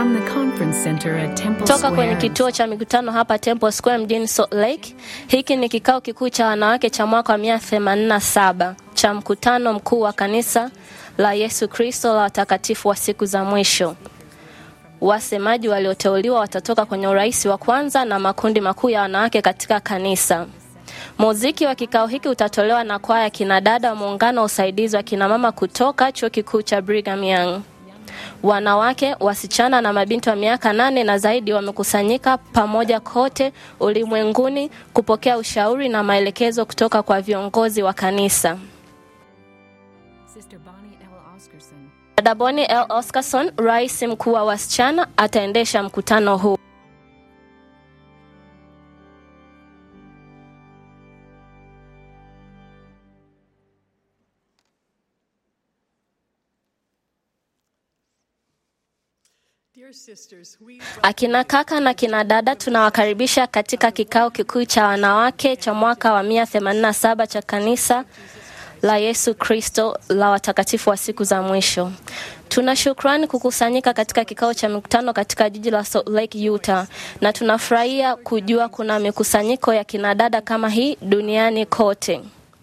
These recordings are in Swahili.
from the conference center at Temple toka kwenye Square. kituo cha mikutano hapa Temple Square mjini Salt Lake. Hiki ni kikao kikuu cha wanawake cha mwaka wa mia themanini na saba cha mkutano mkuu wa kanisa la Yesu Kristo la watakatifu wa siku za mwisho. Wasemaji walioteuliwa watatoka kwenye urais wa kwanza na makundi makuu ya wanawake katika kanisa. Muziki wa kikao hiki utatolewa na kwaya ya kinadada wa muungano wa usaidizi wa kinamama kutoka chuo kikuu cha Brigham Young. Wanawake, wasichana na mabinti wa miaka nane na zaidi wamekusanyika pamoja kote ulimwenguni kupokea ushauri na maelekezo kutoka kwa viongozi wa kanisa. Sister Bonnie L. Oscarson. Dada Bonnie L. Oscarson, rais mkuu wa wasichana, ataendesha mkutano huu. Dear sisters, we Akina kaka na kina dada, tunawakaribisha katika kikao kikuu cha wanawake cha mwaka wa 187 cha kanisa la Yesu Kristo la watakatifu wa siku za mwisho. Tuna shukrani kukusanyika katika kikao cha mikutano katika jiji la Salt Lake, Utah, na tunafurahia kujua kuna mikusanyiko ya kinadada kama hii duniani kote.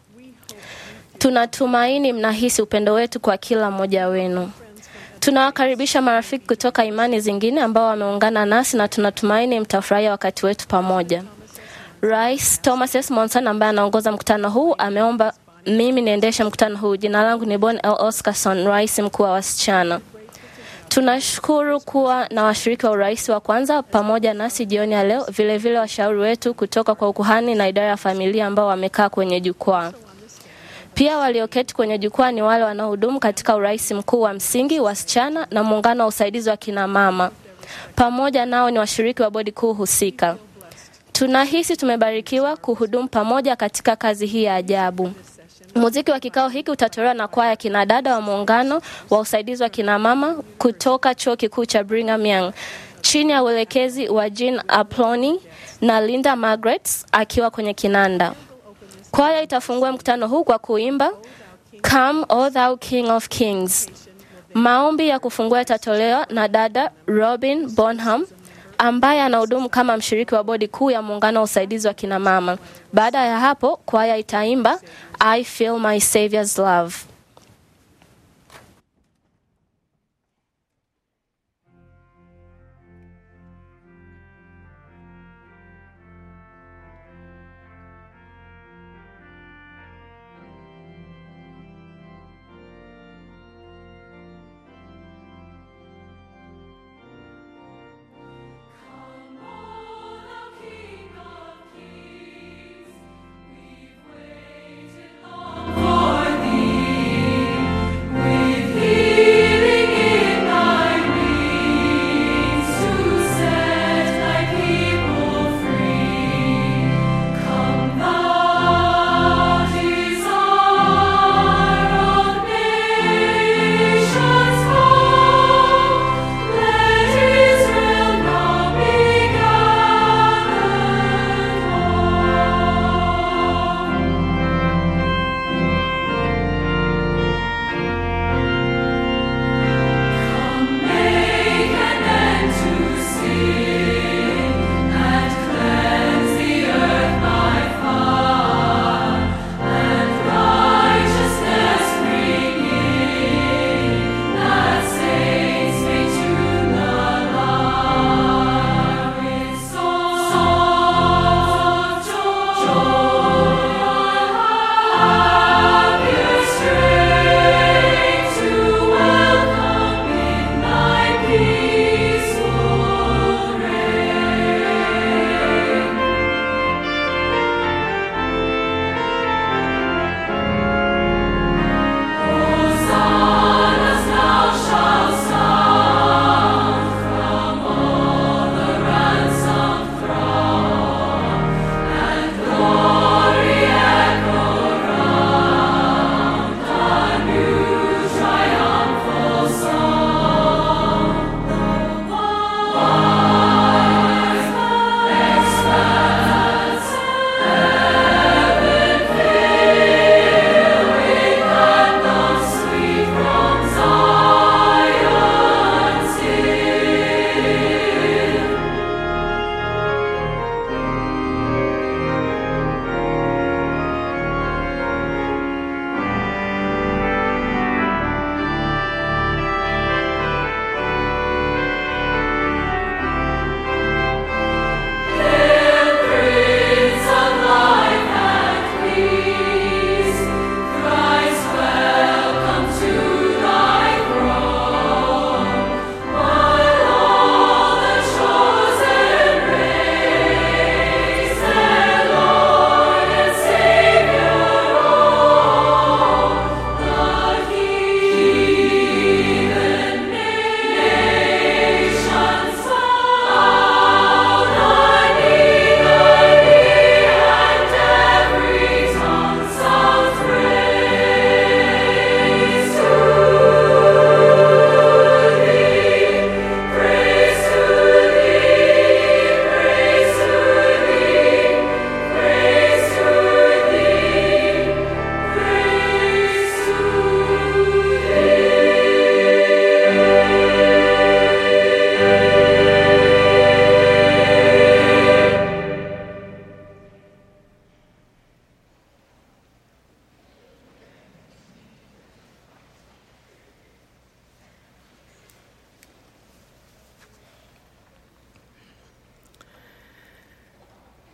Tunatumaini mnahisi upendo wetu kwa kila mmoja wenu. Tunawakaribisha marafiki kutoka imani zingine ambao wameungana nasi na tunatumaini mtafurahia wakati wetu pamoja. Rais Thomas S. Monson ambaye anaongoza mkutano huu ameomba mimi niendeshe mkutano huu. Jina langu ni Bon L. Oscarson, rais mkuu wa wasichana. Tunashukuru kuwa na washiriki wa urais wa kwanza pamoja nasi jioni ya leo, vilevile washauri wetu kutoka kwa ukuhani na idara ya familia ambao wamekaa kwenye jukwaa. Pia walioketi kwenye jukwaa ni wale wanaohudumu katika urais mkuu wa msingi, wasichana na muungano wa usaidizi wa kina mama. Pamoja nao ni washiriki wa bodi kuu husika. Tunahisi tumebarikiwa kuhudumu pamoja katika kazi hii ya ajabu. Muziki wa kikao hiki utatolewa na kwaya ya kinadada wa muungano wa usaidizi wa kina mama kutoka chuo kikuu cha Brigham Young chini ya uelekezi wa Jean Aploni na Linda Margaret akiwa kwenye kinanda. Kwaya itafungua mkutano huu kwa kuimba Come O Thou King of Kings. Maombi ya kufungua yatatolewa na dada Robin Bonham ambaye anahudumu kama mshiriki wa bodi kuu ya muungano wa usaidizi wa kina mama. Baada ya hapo, kwaya itaimba I Feel My Savior's Love. For thee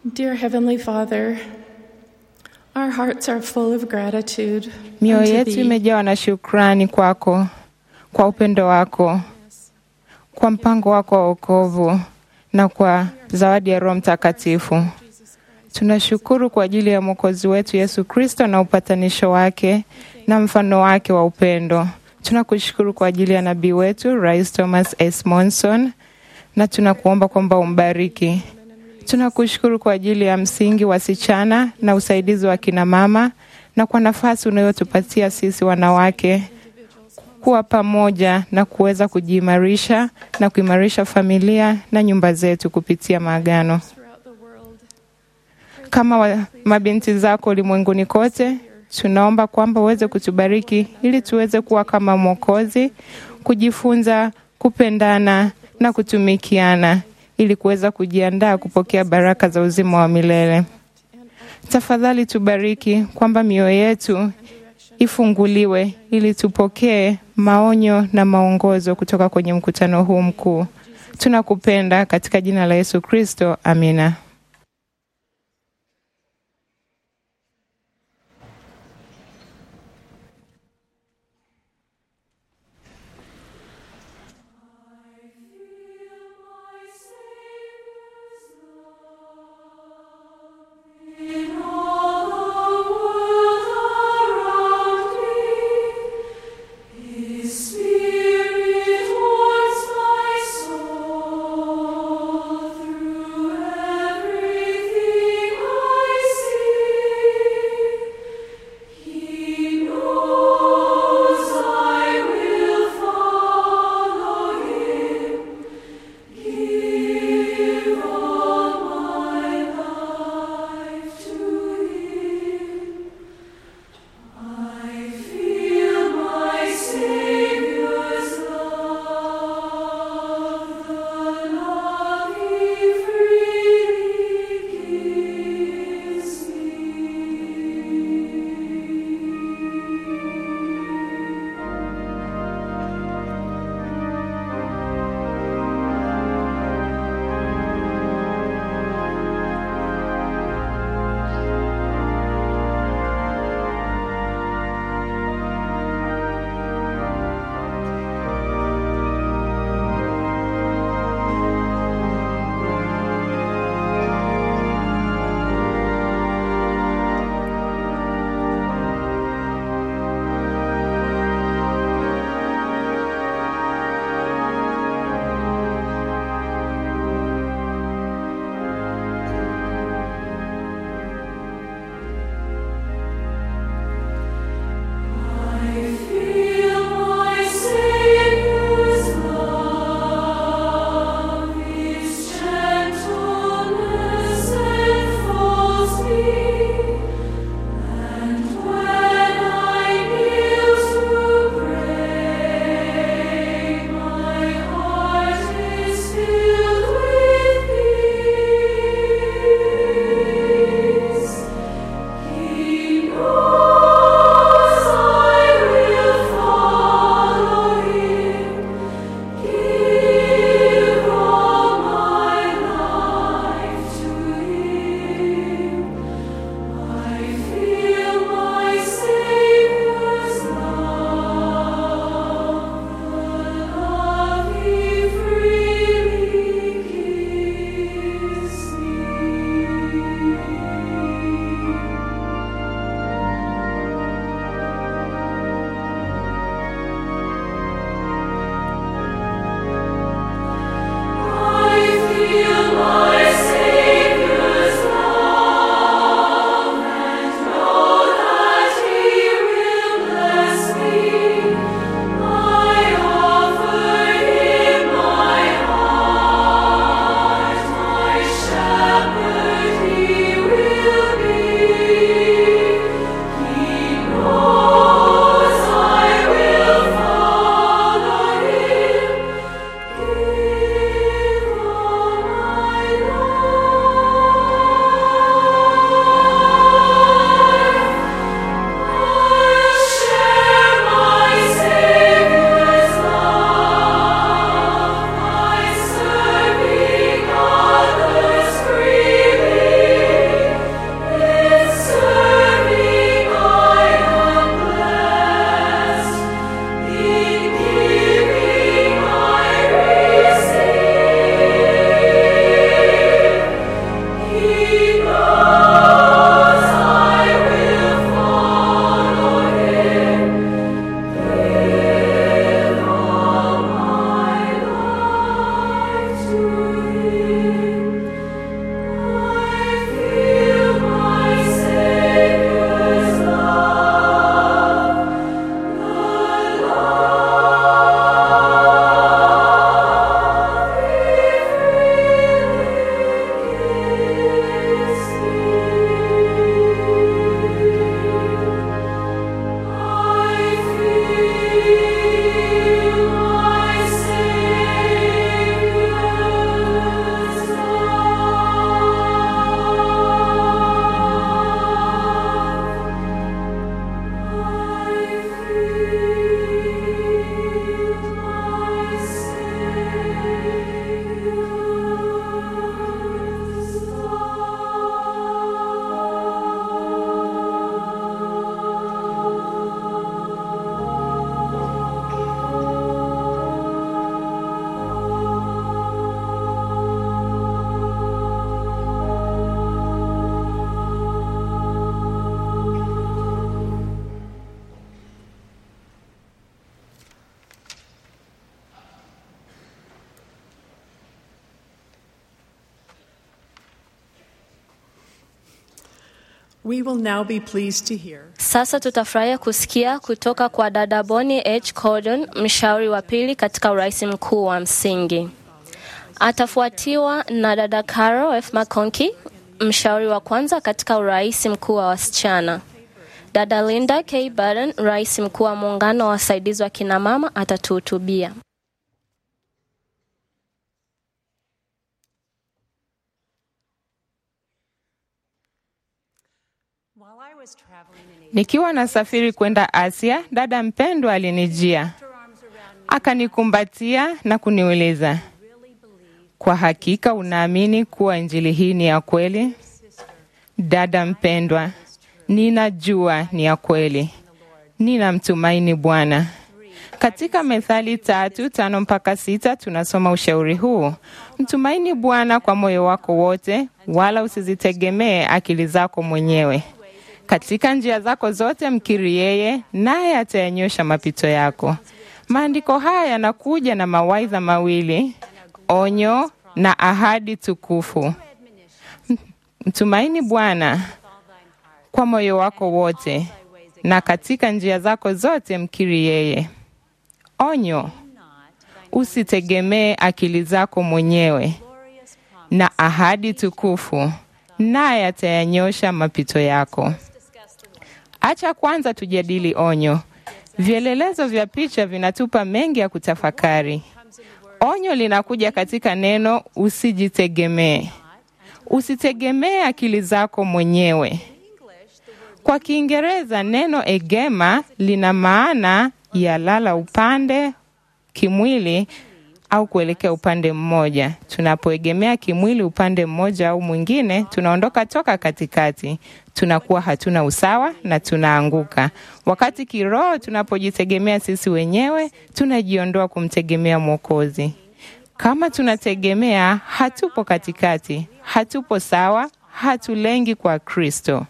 Dear Heavenly Father, our hearts are full of gratitude Mioyo unto yetu Thee imejawa na shukrani kwako, kwa upendo wako, kwa mpango wako wa wokovu na kwa zawadi ya Roho Mtakatifu. Tunashukuru kwa ajili ya Mwokozi wetu Yesu Kristo na upatanisho wake na mfano wake wa upendo. Tunakushukuru kwa ajili ya nabii wetu Rais Thomas S. Monson na tunakuomba kwamba umbariki. Tunakushukuru kwa ajili ya msingi wasichana na usaidizi wa kina mama na kwa nafasi unayotupatia sisi wanawake kuwa pamoja na kuweza kujiimarisha na kuimarisha familia na nyumba zetu kupitia maagano. Kama wa, mabinti zako ulimwenguni kote, tunaomba kwamba uweze kutubariki ili tuweze kuwa kama Mwokozi, kujifunza kupendana na kutumikiana ili kuweza kujiandaa kupokea baraka za uzima wa milele. Tafadhali tubariki kwamba mioyo yetu ifunguliwe ili tupokee maonyo na maongozo kutoka kwenye mkutano huu mkuu. Tunakupenda katika jina la Yesu Kristo, amina. Spirit warms my soul through We will now be pleased to hear Sasa tutafurahia kusikia kutoka kwa dada Bonnie H. Cordon, mshauri wa pili katika urais mkuu wa msingi. Atafuatiwa na dada Carol F. McConkie, mshauri wa kwanza katika urais mkuu wa wasichana. Dada Linda K. Barton, rais mkuu wa muungano wa wasaidizi wa kinamama, atatuhutubia. Nikiwa nasafiri kwenda Asia, dada mpendwa alinijia akanikumbatia na kuniuliza, kwa hakika unaamini kuwa injili hii ni ya kweli? Dada mpendwa, ninajua ni ya kweli, ninamtumaini Bwana. Katika Methali tatu tano mpaka sita tunasoma ushauri huu: mtumaini Bwana kwa moyo wako wote, wala usizitegemee akili zako mwenyewe. Katika njia zako zote mkiri yeye, naye atayanyosha mapito yako. Maandiko haya yanakuja na mawaidha mawili, onyo na ahadi tukufu. Mtumaini Bwana kwa moyo wako wote, na katika njia zako zote mkiri yeye. Onyo, usitegemee akili zako mwenyewe, na ahadi tukufu, naye atayanyosha mapito yako. Acha kwanza tujadili onyo. Vielelezo vya picha vinatupa mengi ya kutafakari. Onyo linakuja katika neno usijitegemee. Usitegemee akili zako mwenyewe. Kwa Kiingereza neno egema lina maana ya lala upande kimwili au kuelekea upande mmoja. Tunapoegemea kimwili upande mmoja au mwingine, tunaondoka toka katikati, tunakuwa hatuna usawa na tunaanguka. Wakati kiroho, tunapojitegemea sisi wenyewe, tunajiondoa kumtegemea Mwokozi. Kama tunategemea, hatupo katikati, hatupo sawa, hatulengi kwa Kristo.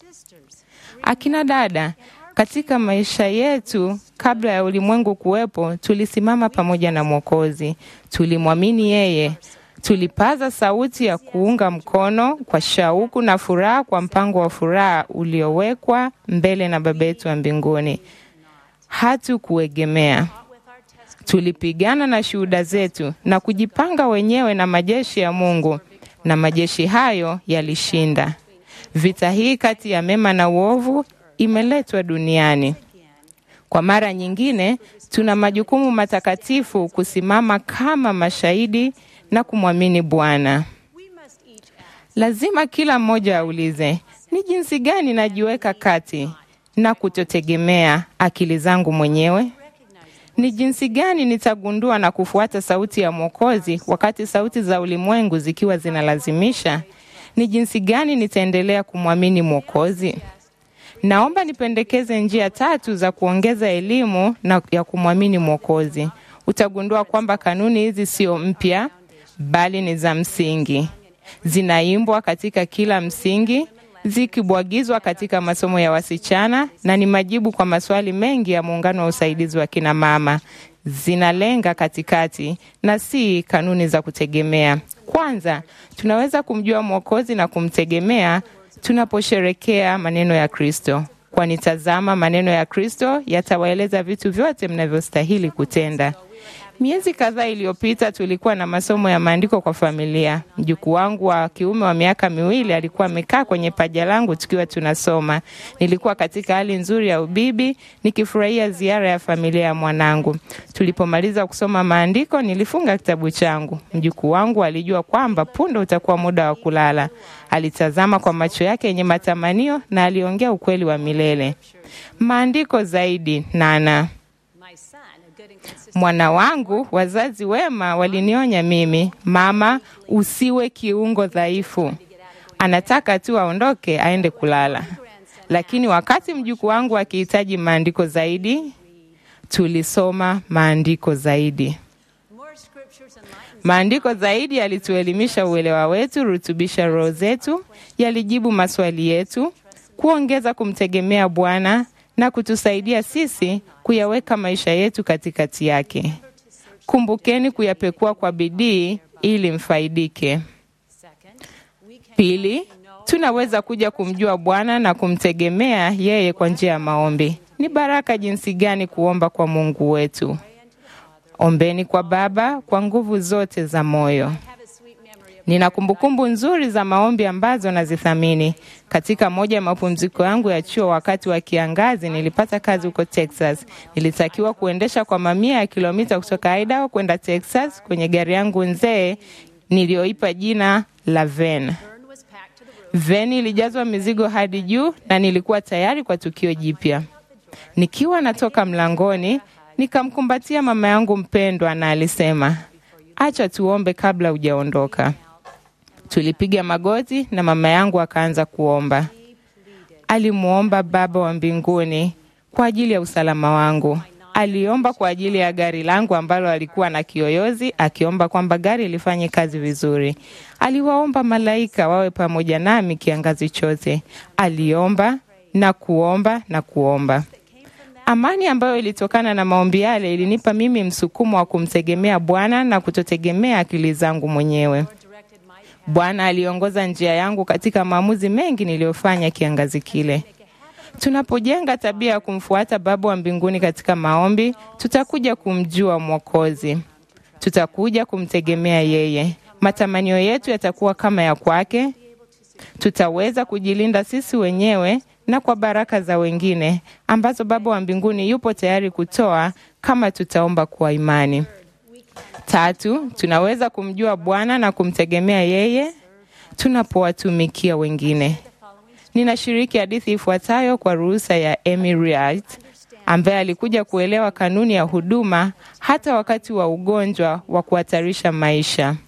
Akina dada, katika maisha yetu kabla ya ulimwengu kuwepo, tulisimama pamoja na Mwokozi, tulimwamini yeye, tulipaza sauti ya kuunga mkono kwa shauku na furaha kwa mpango wa furaha uliowekwa mbele na Baba yetu wa mbinguni. Hatukuegemea, tulipigana na shuhuda zetu na kujipanga wenyewe na majeshi ya Mungu, na majeshi hayo yalishinda. Vita hii kati ya mema na uovu imeletwa duniani. Kwa mara nyingine, tuna majukumu matakatifu kusimama kama mashahidi na kumwamini Bwana. Lazima kila mmoja aulize, ni jinsi gani najiweka kati na kutotegemea akili zangu mwenyewe? Ni jinsi gani nitagundua na kufuata sauti ya Mwokozi wakati sauti za ulimwengu zikiwa zinalazimisha? Ni jinsi gani nitaendelea kumwamini Mwokozi? Naomba nipendekeze njia tatu za kuongeza elimu na ya kumwamini Mwokozi. Utagundua kwamba kanuni hizi sio mpya, bali ni za msingi. Zinaimbwa katika kila msingi, zikibwagizwa katika masomo ya wasichana na ni majibu kwa maswali mengi ya muungano wa usaidizi wa kina mama. Zinalenga katikati na si kanuni za kutegemea. Kwanza, tunaweza kumjua Mwokozi na kumtegemea tunaposherekea maneno ya Kristo, kwani tazama, maneno ya Kristo yatawaeleza vitu vyote mnavyostahili kutenda. Miezi kadhaa iliyopita tulikuwa na masomo ya maandiko kwa familia. Mjukuu wangu wa kiume wa miaka miwili alikuwa amekaa kwenye paja langu tukiwa tunasoma. Nilikuwa katika hali nzuri ya ubibi nikifurahia ziara ya familia ya mwanangu. Tulipomaliza kusoma maandiko, nilifunga kitabu changu. Mjukuu wangu alijua kwamba punde utakuwa muda wa kulala. Alitazama kwa macho yake yenye matamanio na aliongea ukweli wa milele. Maandiko zaidi, Nana. Mwana wangu, wazazi wema walinionya mimi, mama, usiwe kiungo dhaifu. Anataka tu aondoke aende kulala. Lakini wakati mjukuu wangu akihitaji maandiko zaidi, tulisoma maandiko zaidi. Maandiko zaidi yalituelimisha uelewa wetu, rutubisha roho zetu, yalijibu maswali yetu, kuongeza kumtegemea Bwana na kutusaidia sisi kuyaweka maisha yetu katikati yake. Kumbukeni kuyapekua kwa bidii ili mfaidike. Pili, tunaweza kuja kumjua Bwana na kumtegemea yeye kwa njia ya maombi. Ni baraka jinsi gani kuomba kwa Mungu wetu. Ombeni kwa Baba kwa nguvu zote za moyo. Nina kumbukumbu nzuri za maombi ambazo nazithamini. Katika moja ya mapumziko yangu ya chuo wakati wa kiangazi, nilipata kazi huko Texas. Nilitakiwa kuendesha kwa mamia ya kilomita kutoka Idaho kwenda Texas kwenye gari yangu nzee niliyoipa jina la Van. Van ilijazwa mizigo hadi juu na nilikuwa tayari kwa tukio jipya. Nikiwa natoka mlangoni, nikamkumbatia mama yangu mpendwa na alisema, acha tuombe kabla hujaondoka. Tulipiga magoti na mama yangu akaanza kuomba. Alimwomba Baba wa mbinguni kwa ajili ya usalama wangu. Aliomba kwa ajili ya gari langu ambalo alikuwa na kiyoyozi, akiomba kwamba gari lifanye kazi vizuri. Aliwaomba malaika wawe pamoja nami kiangazi chote. Aliomba na kuomba na kuomba. Amani ambayo ilitokana na maombi yale ilinipa mimi msukumo wa kumtegemea Bwana na kutotegemea akili zangu mwenyewe. Bwana aliongoza njia yangu katika maamuzi mengi niliyofanya kiangazi kile. Tunapojenga tabia ya kumfuata Baba wa mbinguni katika maombi, tutakuja kumjua Mwokozi, tutakuja kumtegemea yeye. Matamanio yetu yatakuwa kama ya kwake. Tutaweza kujilinda sisi wenyewe na kwa baraka za wengine ambazo Baba wa mbinguni yupo tayari kutoa kama tutaomba kwa imani. Tatu, tunaweza kumjua Bwana na kumtegemea yeye tunapowatumikia wengine. Ninashiriki hadithi ifuatayo kwa ruhusa ya Amy Wright ambaye alikuja kuelewa kanuni ya huduma hata wakati wa ugonjwa wa kuhatarisha maisha.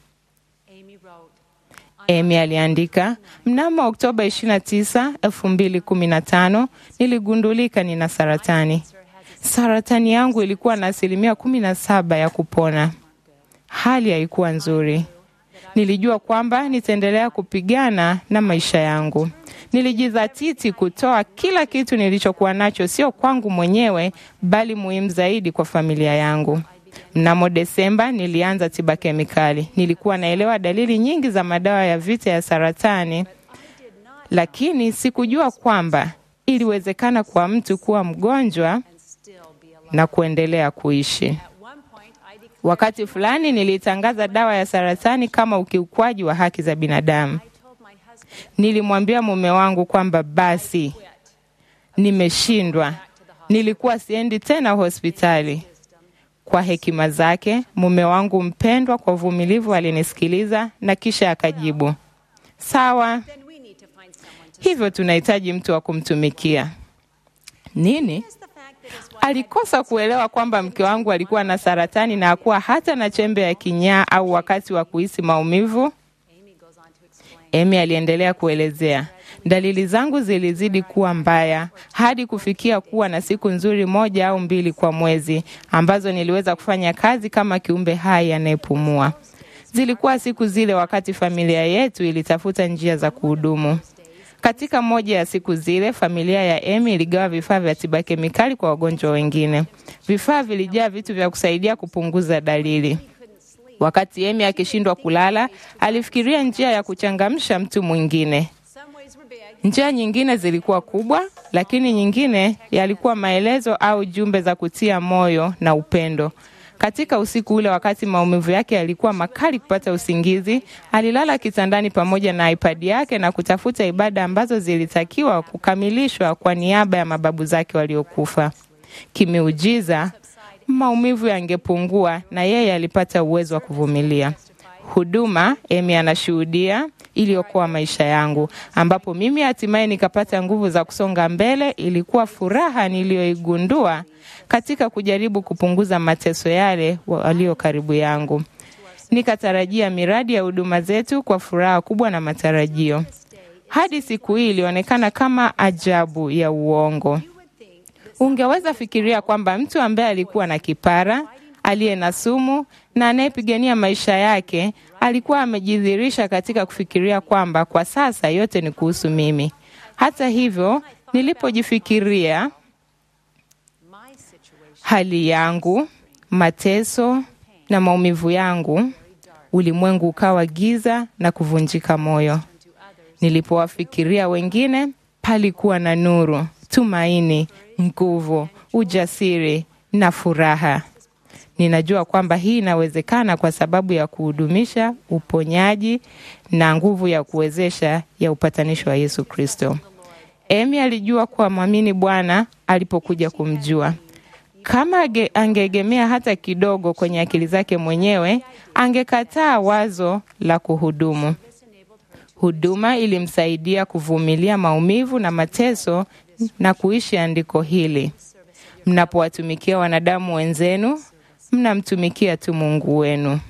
Amy aliandika, mnamo Oktoba 29, 2015 niligundulika nina saratani. Saratani yangu ilikuwa na asilimia kumi na saba ya kupona. Hali haikuwa nzuri. Nilijua kwamba nitaendelea kupigana na maisha yangu. Nilijidhatiti kutoa kila kitu nilichokuwa nacho, sio kwangu mwenyewe, bali muhimu zaidi kwa familia yangu. Mnamo Desemba nilianza tiba kemikali. Nilikuwa naelewa dalili nyingi za madawa ya vita ya saratani, lakini sikujua kwamba iliwezekana kwa mtu kuwa mgonjwa na kuendelea kuishi. Wakati fulani nilitangaza dawa ya saratani kama ukiukwaji wa haki za binadamu. Nilimwambia mume wangu kwamba basi nimeshindwa, nilikuwa siendi tena hospitali. Kwa hekima zake, mume wangu mpendwa, kwa uvumilivu alinisikiliza na kisha akajibu, sawa, hivyo tunahitaji mtu wa kumtumikia. Nini? Alikosa kuelewa kwamba mke wangu alikuwa na saratani na hakuwa hata na chembe ya kinyaa au wakati wa kuhisi maumivu. Emi aliendelea kuelezea, dalili zangu zilizidi kuwa mbaya hadi kufikia kuwa na siku nzuri moja au mbili kwa mwezi ambazo niliweza kufanya kazi kama kiumbe hai anayepumua. Zilikuwa siku zile wakati familia yetu ilitafuta njia za kuhudumu. Katika moja ya siku zile, familia ya Emi iligawa vifaa vya tiba kemikali kwa wagonjwa wengine. Vifaa vilijaa vitu vya kusaidia kupunguza dalili. Wakati Emi akishindwa kulala, alifikiria njia ya kuchangamsha mtu mwingine. Njia nyingine zilikuwa kubwa, lakini nyingine yalikuwa maelezo au jumbe za kutia moyo na upendo. Katika usiku ule, wakati maumivu yake yalikuwa makali kupata usingizi, alilala kitandani pamoja na iPad yake na kutafuta ibada ambazo zilitakiwa kukamilishwa kwa niaba ya mababu zake waliokufa. Kimeujiza, maumivu yangepungua na yeye alipata uwezo wa kuvumilia. Huduma Emi anashuhudia iliokoa maisha yangu, ambapo mimi hatimaye nikapata nguvu za kusonga mbele. Ilikuwa furaha niliyoigundua katika kujaribu kupunguza mateso yale walio karibu yangu. Nikatarajia miradi ya huduma zetu kwa furaha kubwa na matarajio. Hadi siku hii ilionekana kama ajabu ya uongo. Ungeweza fikiria kwamba mtu ambaye alikuwa na kipara, aliye na sumu na anayepigania maisha yake alikuwa amejidhihirisha katika kufikiria kwamba kwa sasa yote ni kuhusu mimi. Hata hivyo, nilipojifikiria hali yangu, mateso na maumivu yangu, ulimwengu ukawa giza na kuvunjika moyo. Nilipowafikiria wengine, palikuwa na nuru, tumaini, nguvu, ujasiri na furaha. Ninajua kwamba hii inawezekana kwa sababu ya kuhudumisha uponyaji na nguvu ya kuwezesha ya upatanisho wa Yesu Kristo. Emi alijua kuwa mwamini Bwana alipokuja kumjua. Kama age- angeegemea hata kidogo kwenye akili zake mwenyewe, angekataa wazo la kuhudumu. Huduma ilimsaidia kuvumilia maumivu na mateso na kuishi andiko hili: mnapowatumikia wanadamu wenzenu, mnamtumikia tu Mungu wenu.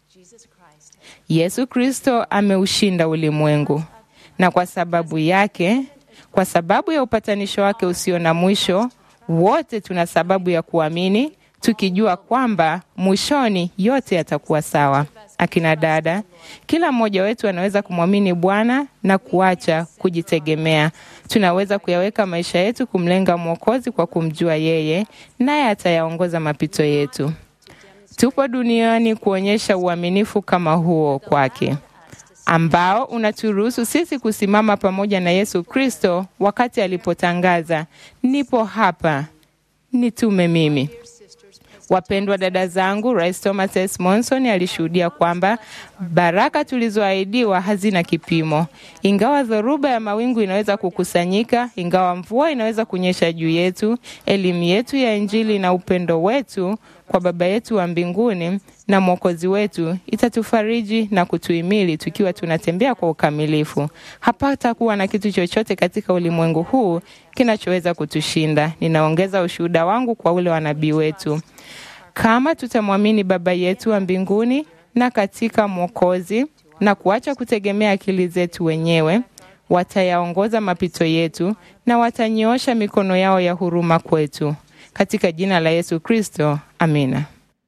Yesu Kristo ameushinda ulimwengu, na kwa sababu yake, kwa sababu ya upatanisho wake usio na mwisho, wote tuna sababu ya kuamini, tukijua kwamba mwishoni yote yatakuwa sawa. Akina dada, kila mmoja wetu anaweza kumwamini Bwana na kuacha kujitegemea. Tunaweza kuyaweka maisha yetu kumlenga Mwokozi kwa kumjua yeye, naye atayaongoza mapito yetu. Tupo duniani kuonyesha uaminifu kama huo kwake, ambao unaturuhusu sisi kusimama pamoja na Yesu Kristo wakati alipotangaza, nipo hapa, nitume mimi. Wapendwa dada zangu, Rais Thomas S. Monson alishuhudia kwamba baraka tulizoahidiwa hazina kipimo. Ingawa dhoruba ya mawingu inaweza kukusanyika, ingawa mvua inaweza kunyesha juu yetu, elimu yetu ya Injili na upendo wetu kwa Baba yetu wa mbinguni na Mwokozi wetu itatufariji na kutuhimili tukiwa tunatembea kwa ukamilifu. Hapata kuwa na kitu chochote katika ulimwengu huu kinachoweza kutushinda. Ninaongeza ushuhuda wangu kwa ule wa nabii wetu. Kama tutamwamini Baba yetu wa mbinguni na katika Mwokozi na kuacha kutegemea akili zetu wenyewe, watayaongoza mapito yetu na watanyoosha mikono yao ya huruma kwetu. Katika jina la Yesu Kristo, amina.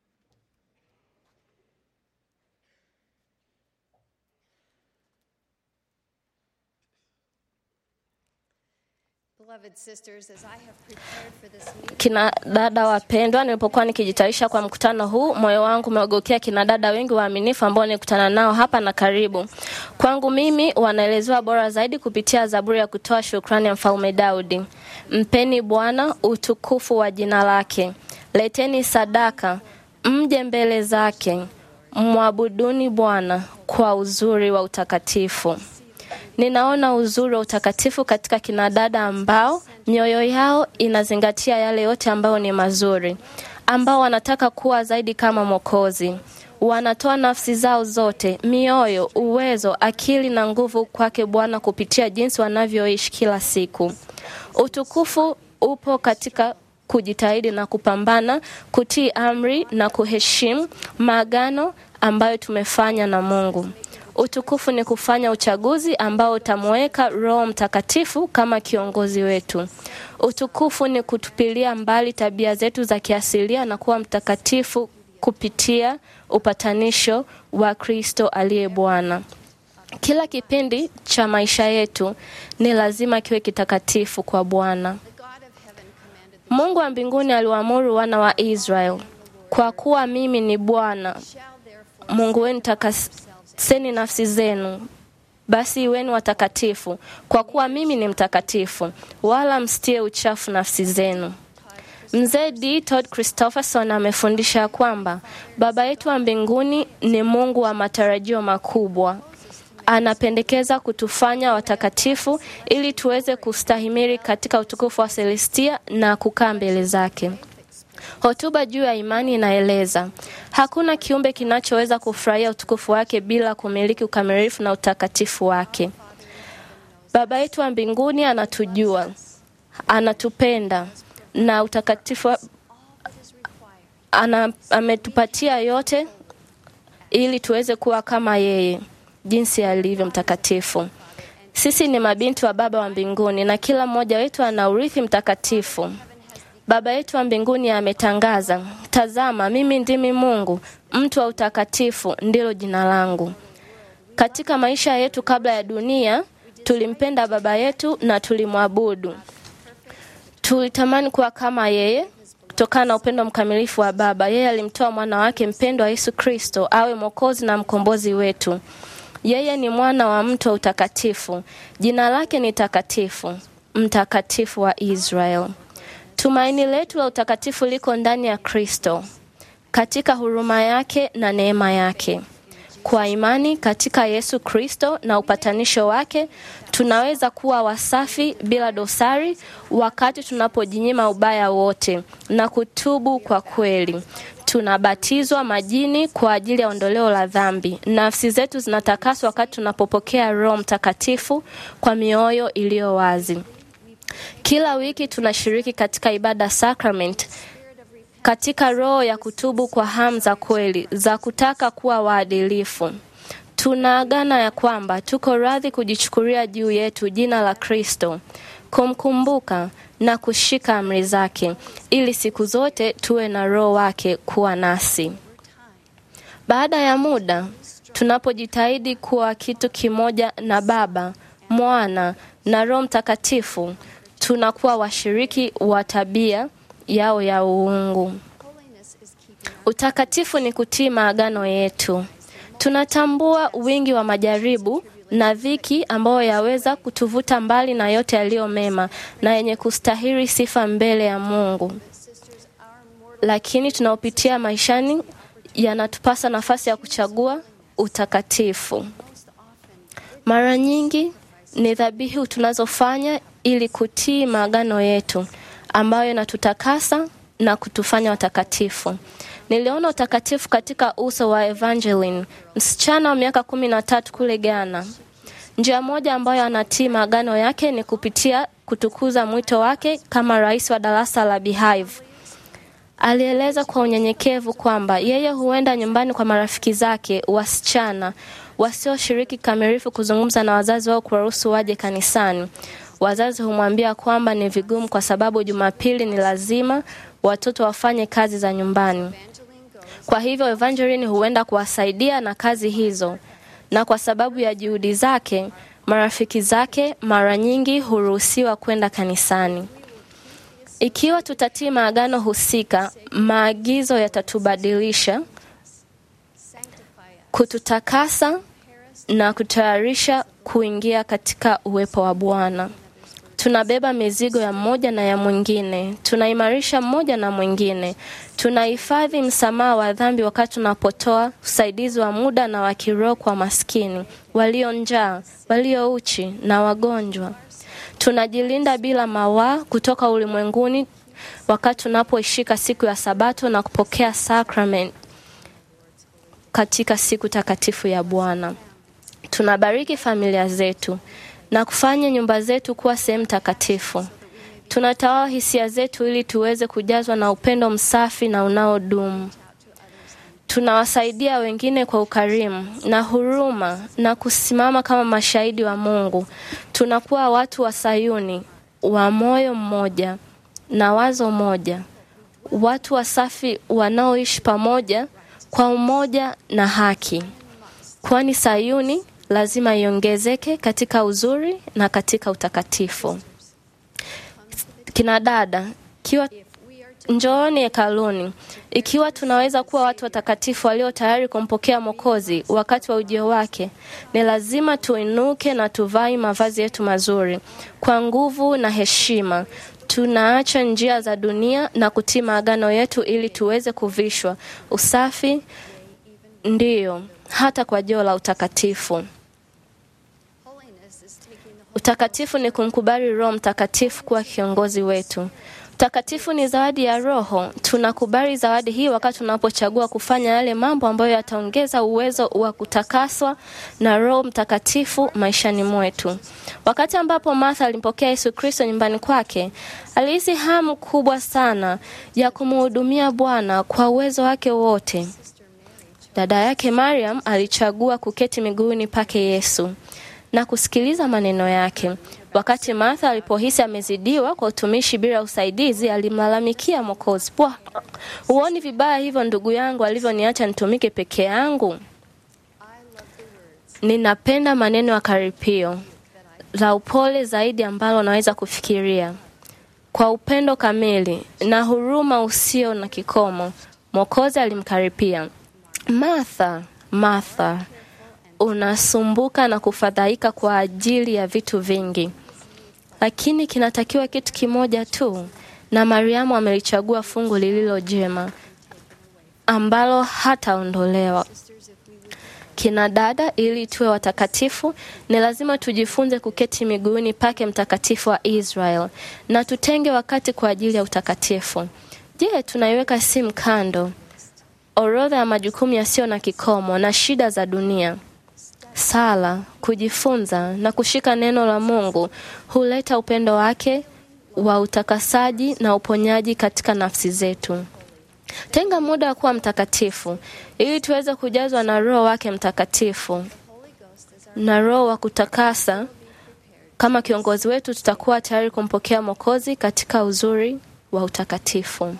Beloved sisters, as I have prepared for this meeting, Kina dada wapendwa, nilipokuwa nikijitayarisha kwa mkutano huu, moyo wangu umeogokea kina dada wengi waaminifu ambao nilikutana nao hapa na karibu. Kwangu mimi wanaelezewa bora zaidi kupitia Zaburi ya kutoa shukrani ya Mfalme Daudi. Mpeni Bwana utukufu wa jina lake, leteni sadaka, mje mbele zake, mwabuduni Bwana kwa uzuri wa utakatifu. Ninaona uzuri wa utakatifu katika kinadada ambao mioyo yao inazingatia yale yote ambayo ni mazuri, ambao wanataka kuwa zaidi kama Mwokozi. Wanatoa nafsi zao zote, mioyo, uwezo, akili na nguvu kwake Bwana kupitia jinsi wanavyoishi kila siku. Utukufu upo katika kujitahidi na kupambana, kutii amri na kuheshimu maagano ambayo tumefanya na Mungu. Utukufu ni kufanya uchaguzi ambao utamweka Roho Mtakatifu kama kiongozi wetu. Utukufu ni kutupilia mbali tabia zetu za kiasilia na kuwa mtakatifu kupitia upatanisho wa Kristo aliye Bwana. Kila kipindi cha maisha yetu ni lazima kiwe kitakatifu kwa Bwana. Mungu wa mbinguni aliwaamuru wana wa Israel, kwa kuwa mimi ni Bwana Mungu wenu, takaseni nafsi zenu, basi iweni watakatifu, kwa kuwa mimi ni mtakatifu, wala msitie uchafu nafsi zenu. Mzee D. Todd Christopherson amefundisha kwamba Baba yetu wa mbinguni ni Mungu wa matarajio makubwa. Anapendekeza kutufanya watakatifu ili tuweze kustahimili katika utukufu wa Celestia na kukaa mbele zake. Hotuba juu ya imani inaeleza hakuna kiumbe kinachoweza kufurahia utukufu wake bila kumiliki ukamilifu na utakatifu wake. Baba yetu wa mbinguni anatujua, anatupenda na utakatifu wa- ana, ametupatia yote ili tuweze kuwa kama yeye jinsi alivyo mtakatifu. Sisi ni mabinti wa Baba wa mbinguni na kila mmoja wetu ana urithi mtakatifu. Baba yetu wa mbinguni ametangaza, tazama, mimi ndimi Mungu, mtu wa utakatifu ndilo jina langu. Katika maisha yetu kabla ya dunia, tulimpenda Baba yetu na tulimwabudu. Tulitamani kuwa kama yeye kutokana na upendo mkamilifu wa Baba. Yeye alimtoa mwana wake mpendwa Yesu Kristo awe mwokozi na mkombozi wetu. Yeye ni mwana wa mto utakatifu, jina lake ni takatifu, mtakatifu wa Israel. Tumaini letu la utakatifu liko ndani ya Kristo, katika huruma yake na neema yake. Kwa imani katika Yesu Kristo na upatanisho wake, tunaweza kuwa wasafi bila dosari wakati tunapojinyima ubaya wote na kutubu kwa kweli. Tunabatizwa majini kwa ajili ya ondoleo la dhambi. Nafsi zetu zinatakaswa wakati tunapopokea Roho Mtakatifu kwa mioyo iliyo wazi. Kila wiki tunashiriki katika ibada sacrament katika roho ya kutubu kwa hamu za kweli za kutaka kuwa waadilifu. Tunaagana ya kwamba tuko radhi kujichukulia juu yetu jina la Kristo, kumkumbuka na kushika amri zake, ili siku zote tuwe na roho wake kuwa nasi. Baada ya muda, tunapojitahidi kuwa kitu kimoja na Baba, Mwana na Roho Mtakatifu, tunakuwa washiriki wa tabia yao ya uungu. Utakatifu ni kutii maagano yetu. Tunatambua wingi wa majaribu na dhiki ambayo yaweza kutuvuta mbali na yote yaliyo mema na yenye kustahili sifa mbele ya Mungu, lakini tunaopitia maishani yanatupasa nafasi ya kuchagua utakatifu. Mara nyingi ni dhabihu tunazofanya ili kutii maagano yetu ambayo inatutakasa na kutufanya watakatifu. Niliona utakatifu katika uso wa Evangeline, msichana wa miaka kumi na tatu kule Ghana. Njia moja ambayo anatii maagano yake ni kupitia kutukuza mwito wake kama rais wa darasa la Beehive. Alieleza kwa unyenyekevu kwamba yeye huenda nyumbani kwa marafiki zake wasichana wasioshiriki kamilifu kuzungumza na wazazi wao kuwaruhusu waje kanisani. Wazazi humwambia kwamba ni vigumu kwa sababu Jumapili ni lazima watoto wafanye kazi za nyumbani. Kwa hivyo Evangeline huenda kuwasaidia na kazi hizo, na kwa sababu ya juhudi zake, marafiki zake mara nyingi huruhusiwa kwenda kanisani. Ikiwa tutatii maagano husika, maagizo yatatubadilisha, kututakasa na kutayarisha kuingia katika uwepo wa Bwana. Tunabeba mizigo ya mmoja na ya mwingine, tunaimarisha mmoja na mwingine, tunahifadhi msamaha wa dhambi wakati tunapotoa usaidizi wa muda na wa kiroho kwa maskini, walio njaa, walio uchi na wagonjwa. Tunajilinda bila mawaa kutoka ulimwenguni wakati tunapoishika siku ya Sabato na kupokea sakramenti katika siku takatifu ya Bwana. Tunabariki familia zetu na kufanya nyumba zetu kuwa sehemu takatifu. Tunatawala hisia zetu ili tuweze kujazwa na upendo msafi na unaodumu. Tunawasaidia wengine kwa ukarimu na huruma na kusimama kama mashahidi wa Mungu. Tunakuwa watu wa Sayuni wa moyo mmoja na wazo moja, watu wasafi wanaoishi pamoja kwa umoja na haki, kwani Sayuni lazima iongezeke katika uzuri na katika utakatifu. Kina dada, kiwa njooni hekaluni. Ikiwa tunaweza kuwa watu watakatifu walio tayari kumpokea Mwokozi wakati wa ujio wake, ni lazima tuinuke na tuvai mavazi yetu mazuri kwa nguvu na heshima. Tunaacha njia za dunia na kutii maagano yetu ili tuweze kuvishwa usafi, ndiyo hata kwa joo la utakatifu. Utakatifu ni kumkubali Roho Mtakatifu kuwa kiongozi wetu. Utakatifu ni zawadi ya Roho. Tunakubali zawadi hii wakati tunapochagua kufanya yale mambo ambayo yataongeza uwezo wa kutakaswa na Roho Mtakatifu maishani mwetu. Wakati ambapo Martha alimpokea Yesu Kristo nyumbani kwake, alihisi hamu kubwa sana ya kumhudumia Bwana kwa uwezo wake wote. Dada yake Mariam alichagua kuketi miguuni pake Yesu na kusikiliza maneno yake. Wakati Martha alipohisi amezidiwa kwa utumishi bila usaidizi, alimlalamikia Mwokozi, Bwana, huoni vibaya hivyo ndugu yangu alivyoniacha nitumike peke yangu? Ninapenda maneno ya karipio la upole zaidi ambalo naweza kufikiria. Kwa upendo kamili na huruma usio na kikomo, Mwokozi alimkaripia, Martha, Martha, unasumbuka na kufadhaika kwa ajili ya vitu vingi, lakini kinatakiwa kitu kimoja tu, na Mariamu amelichagua fungu lililo jema ambalo hataondolewa. Kina dada, ili tuwe watakatifu, ni lazima tujifunze kuketi miguuni pake mtakatifu wa Israel na tutenge wakati kwa ajili ya utakatifu. Je, tunaiweka simu kando, orodha ya majukumu yasiyo na kikomo na shida za dunia? Sala, kujifunza na kushika neno la Mungu huleta upendo wake wa utakasaji na uponyaji katika nafsi zetu. Tenga muda wa kuwa mtakatifu ili tuweze kujazwa na Roho wake Mtakatifu na Roho wa kutakasa. Kama kiongozi wetu, tutakuwa tayari kumpokea Mwokozi katika uzuri wa utakatifu.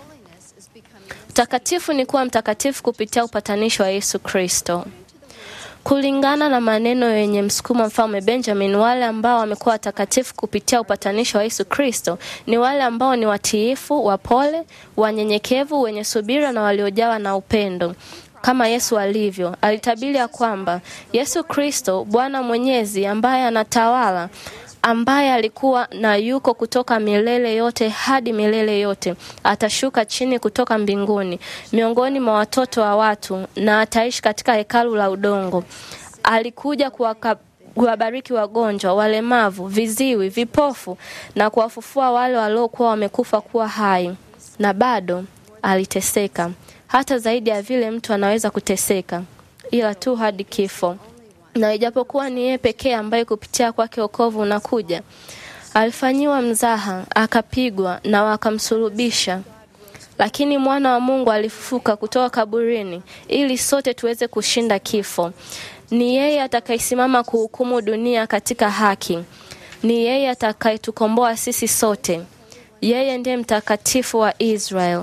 Utakatifu ni kuwa mtakatifu kupitia upatanisho wa Yesu Kristo. Kulingana na maneno yenye msukumo mfalme Benjamin, wale ambao wamekuwa watakatifu kupitia upatanisho wa Yesu Kristo ni wale ambao ni watiifu, wapole, wanyenyekevu, wenye subira na waliojawa na upendo kama Yesu alivyo. Alitabiri ya kwamba Yesu Kristo, Bwana Mwenyezi, ambaye anatawala ambaye alikuwa na yuko kutoka milele yote hadi milele yote, atashuka chini kutoka mbinguni miongoni mwa watoto wa watu na ataishi katika hekalu la udongo. Alikuja kuwaka kuwabariki wagonjwa, walemavu, viziwi, vipofu na kuwafufua wale waliokuwa wamekufa kuwa hai. Na bado aliteseka, hata zaidi ya vile mtu anaweza kuteseka, ila tu hadi kifo na ijapokuwa ni yeye pekee ambaye kupitia kwake wokovu unakuja, alifanyiwa mzaha, akapigwa na wakamsulubisha, lakini mwana wa Mungu alifufuka kutoka kaburini ili sote tuweze kushinda kifo. Ni yeye atakayesimama kuhukumu dunia katika haki. Ni yeye atakayetukomboa sisi sote. Yeye ndiye mtakatifu wa Israel.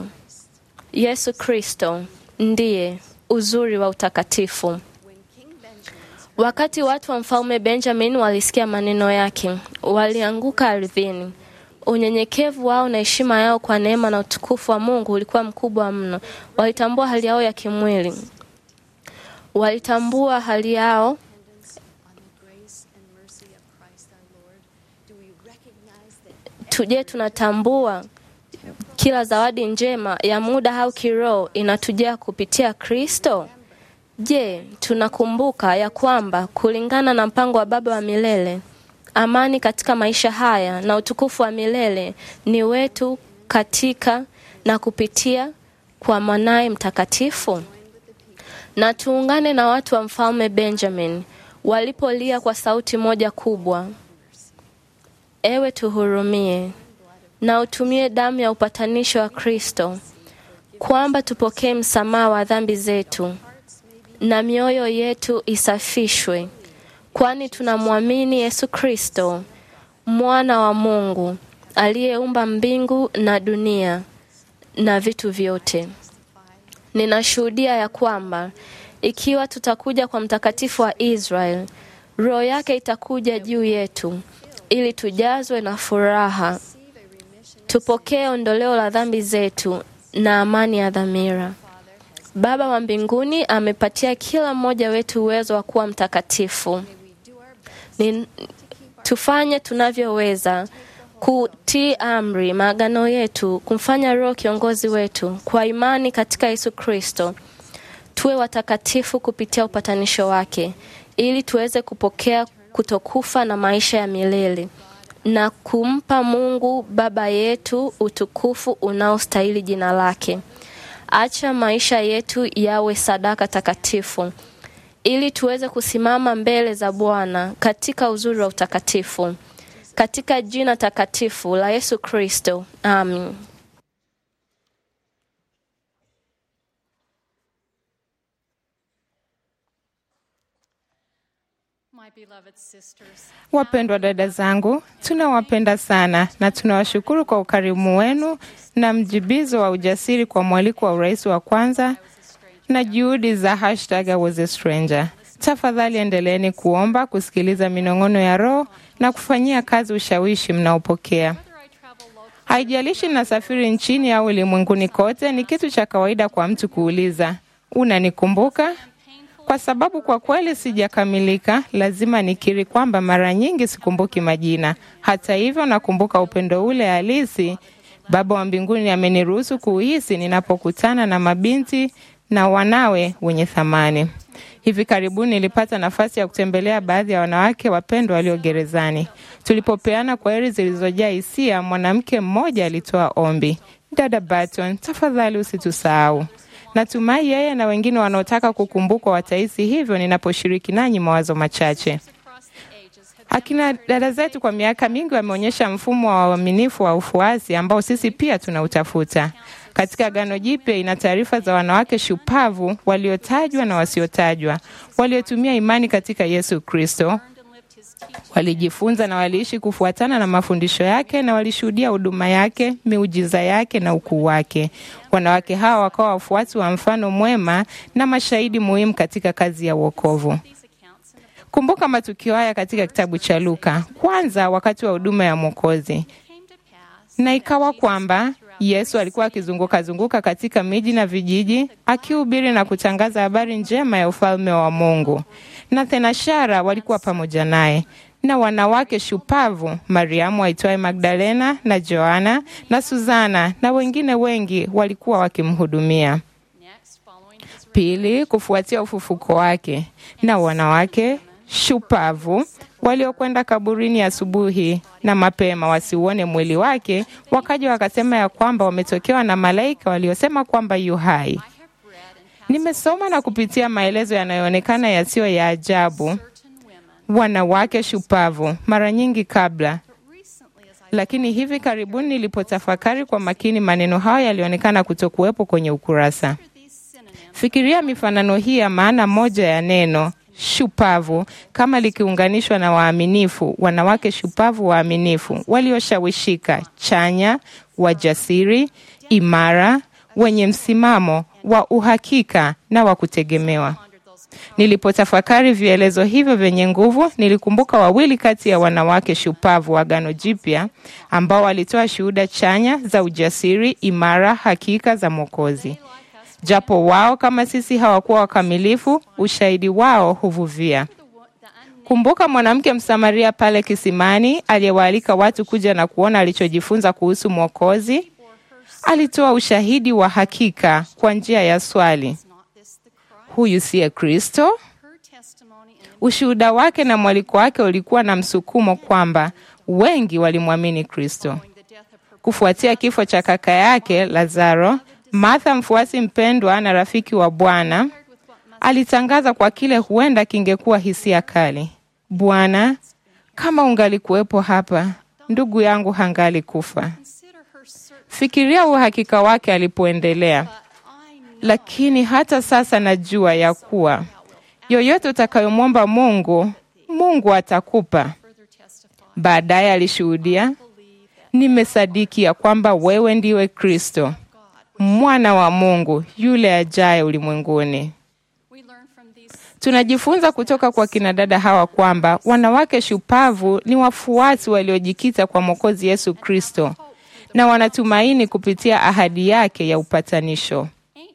Yesu Kristo ndiye uzuri wa utakatifu. Wakati watu wa mfalme Benjamin walisikia maneno yake, walianguka ardhini. Unyenyekevu wao na heshima yao kwa neema na utukufu wa Mungu ulikuwa mkubwa mno. Walitambua hali yao ya kimwili, walitambua hali yao tuje, tunatambua kila zawadi njema ya muda au kiroho inatujia kupitia Kristo. Je, tunakumbuka ya kwamba kulingana na mpango wa Baba wa milele, amani katika maisha haya na utukufu wa milele ni wetu katika na kupitia kwa mwanaye mtakatifu? Na tuungane na watu wa mfalme Benjamin walipolia kwa sauti moja kubwa, ewe tuhurumie, na utumie damu ya upatanisho wa Kristo kwamba tupokee msamaha wa dhambi zetu na mioyo yetu isafishwe, kwani tunamwamini Yesu Kristo, mwana wa Mungu aliyeumba mbingu na dunia na vitu vyote. Ninashuhudia ya kwamba ikiwa tutakuja kwa mtakatifu wa Israel, roho yake itakuja juu yetu ili tujazwe na furaha, tupokee ondoleo la dhambi zetu na amani ya dhamira. Baba wa mbinguni amepatia kila mmoja wetu uwezo wa kuwa mtakatifu. Ni, tufanye tunavyoweza kutii amri, maagano yetu, kumfanya Roho kiongozi wetu, kwa imani katika Yesu Kristo, tuwe watakatifu kupitia upatanisho wake, ili tuweze kupokea kutokufa na maisha ya milele na kumpa Mungu Baba yetu utukufu unaostahili jina lake. Acha maisha yetu yawe sadaka takatifu ili tuweze kusimama mbele za Bwana katika uzuri wa utakatifu. Katika jina takatifu la Yesu Kristo. Amin. Wapendwa dada zangu, tunawapenda sana na tunawashukuru kwa ukarimu wenu na mjibizo wa ujasiri kwa mwaliko wa urais wa kwanza na juhudi za hashtag I was a stranger. Tafadhali endeleeni kuomba, kusikiliza minong'ono ya Roho na kufanyia kazi ushawishi mnaopokea. Haijalishi nasafiri nchini au ulimwenguni kote, ni kitu cha kawaida kwa mtu kuuliza, unanikumbuka? Kwa sababu kwa kweli sijakamilika, lazima nikiri kwamba mara nyingi sikumbuki majina. Hata hivyo, nakumbuka upendo ule halisi Baba wa mbinguni ameniruhusu kuhisi ninapokutana na mabinti na wanawe wenye thamani. Hivi karibuni nilipata nafasi ya kutembelea baadhi ya wanawake wapendwa walio gerezani. Tulipopeana kwaheri zilizojaa hisia, mwanamke mmoja alitoa ombi, dada Barton, tafadhali usitusahau. Natumai yeye na wengine wanaotaka kukumbukwa watahisi hivyo ninaposhiriki nanyi mawazo machache. Akina dada zetu kwa miaka mingi wameonyesha mfumo wa uaminifu wa ufuasi ambao sisi pia tunautafuta. Katika Agano Jipya ina taarifa za wanawake shupavu waliotajwa na wasiotajwa, waliotumia imani katika Yesu Kristo, walijifunza na waliishi kufuatana na mafundisho yake na walishuhudia huduma yake, miujiza yake na ukuu wake. Wanawake hawa wakawa wafuasi wa mfano mwema na mashahidi muhimu katika kazi ya wokovu. Kumbuka matukio haya katika kitabu cha Luka. Kwanza, wakati wa huduma ya Mwokozi, na ikawa kwamba Yesu alikuwa akizunguka zunguka katika miji na vijiji akihubiri na kutangaza habari njema ya ufalme wa Mungu, na thenashara walikuwa pamoja naye na wanawake shupavu Mariamu aitwaye Magdalena na Joana na Suzana na wengine wengi walikuwa wakimhudumia. Pili, kufuatia ufufuko wake na wanawake shupavu waliokwenda kaburini asubuhi na mapema wasiuone mwili wake, wakaja wakasema ya kwamba wametokewa na malaika waliosema kwamba yu hai. Nimesoma na kupitia maelezo yanayoonekana yasiyo ya ajabu, wanawake shupavu mara nyingi kabla lakini hivi karibuni nilipotafakari kwa makini maneno hayo yalionekana kutokuwepo kwenye ukurasa. Fikiria mifanano hii ya maana moja ya neno shupavu kama likiunganishwa na waaminifu, wanawake shupavu waaminifu, walioshawishika, chanya, wajasiri, imara, wenye msimamo wa uhakika na wa kutegemewa. Nilipotafakari vielezo hivyo vyenye nguvu, nilikumbuka wawili kati ya wanawake shupavu wa Agano Jipya ambao walitoa shuhuda chanya za ujasiri, imara, hakika za Mwokozi. Japo wao kama sisi hawakuwa wakamilifu, ushahidi wao huvuvia. Kumbuka mwanamke Msamaria pale kisimani aliyewaalika watu kuja na kuona alichojifunza kuhusu Mwokozi. Alitoa ushahidi wa hakika kwa njia ya swali, huyu siye Kristo? Ushuhuda wake na mwaliko wake ulikuwa na msukumo kwamba wengi walimwamini Kristo. Kufuatia kifo cha kaka yake Lazaro, Martha, mfuasi mpendwa na rafiki wa Bwana, alitangaza kwa kile huenda kingekuwa hisia kali, Bwana, kama ungalikuwepo hapa, ndugu yangu hangali kufa. Fikiria uhakika wake alipoendelea, lakini hata sasa najua ya kuwa yoyote utakayomwomba Mungu, Mungu atakupa. Baadaye alishuhudia, nimesadiki ya kwamba wewe ndiwe Kristo mwana wa Mungu yule ajaye ulimwenguni. Tunajifunza kutoka kwa kinadada hawa kwamba wanawake shupavu ni wafuasi waliojikita kwa Mwokozi Yesu Kristo na wanatumaini kupitia ahadi yake ya upatanisho.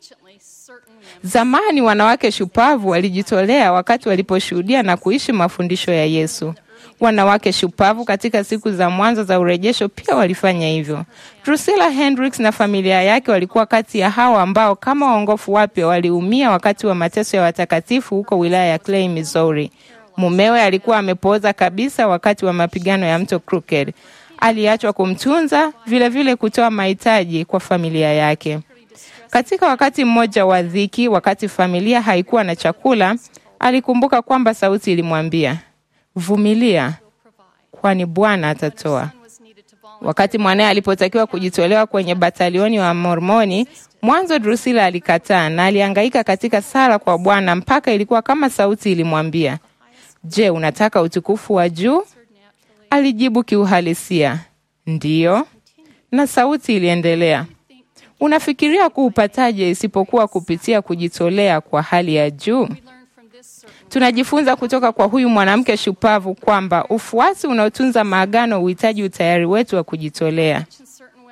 Zamani wanawake shupavu walijitolea wakati waliposhuhudia na kuishi mafundisho ya Yesu. Wanawake shupavu katika siku za mwanzo za urejesho pia walifanya hivyo. Drusilla Hendricks na familia yake walikuwa kati ya hao ambao kama waongofu wapya waliumia wakati wa mateso ya watakatifu huko wilaya ya Clay, Missouri. Mumewe alikuwa amepooza kabisa wakati wa mapigano ya mto Crooked. Aliachwa kumtunza, vilevile kutoa mahitaji kwa familia yake. Katika wakati mmoja wa dhiki, wakati familia haikuwa na chakula, alikumbuka kwamba sauti ilimwambia Vumilia, kwani Bwana atatoa. Wakati mwanaye alipotakiwa kujitolewa kwenye batalioni wa Mormoni, mwanzo Drusila alikataa na alihangaika katika sala kwa Bwana mpaka ilikuwa kama sauti ilimwambia, Je, unataka utukufu wa juu? Alijibu kiuhalisia, ndiyo, na sauti iliendelea, unafikiria kuupataje isipokuwa kupitia kujitolea kwa hali ya juu? Tunajifunza kutoka kwa huyu mwanamke shupavu kwamba ufuasi unaotunza maagano huhitaji utayari wetu wa kujitolea.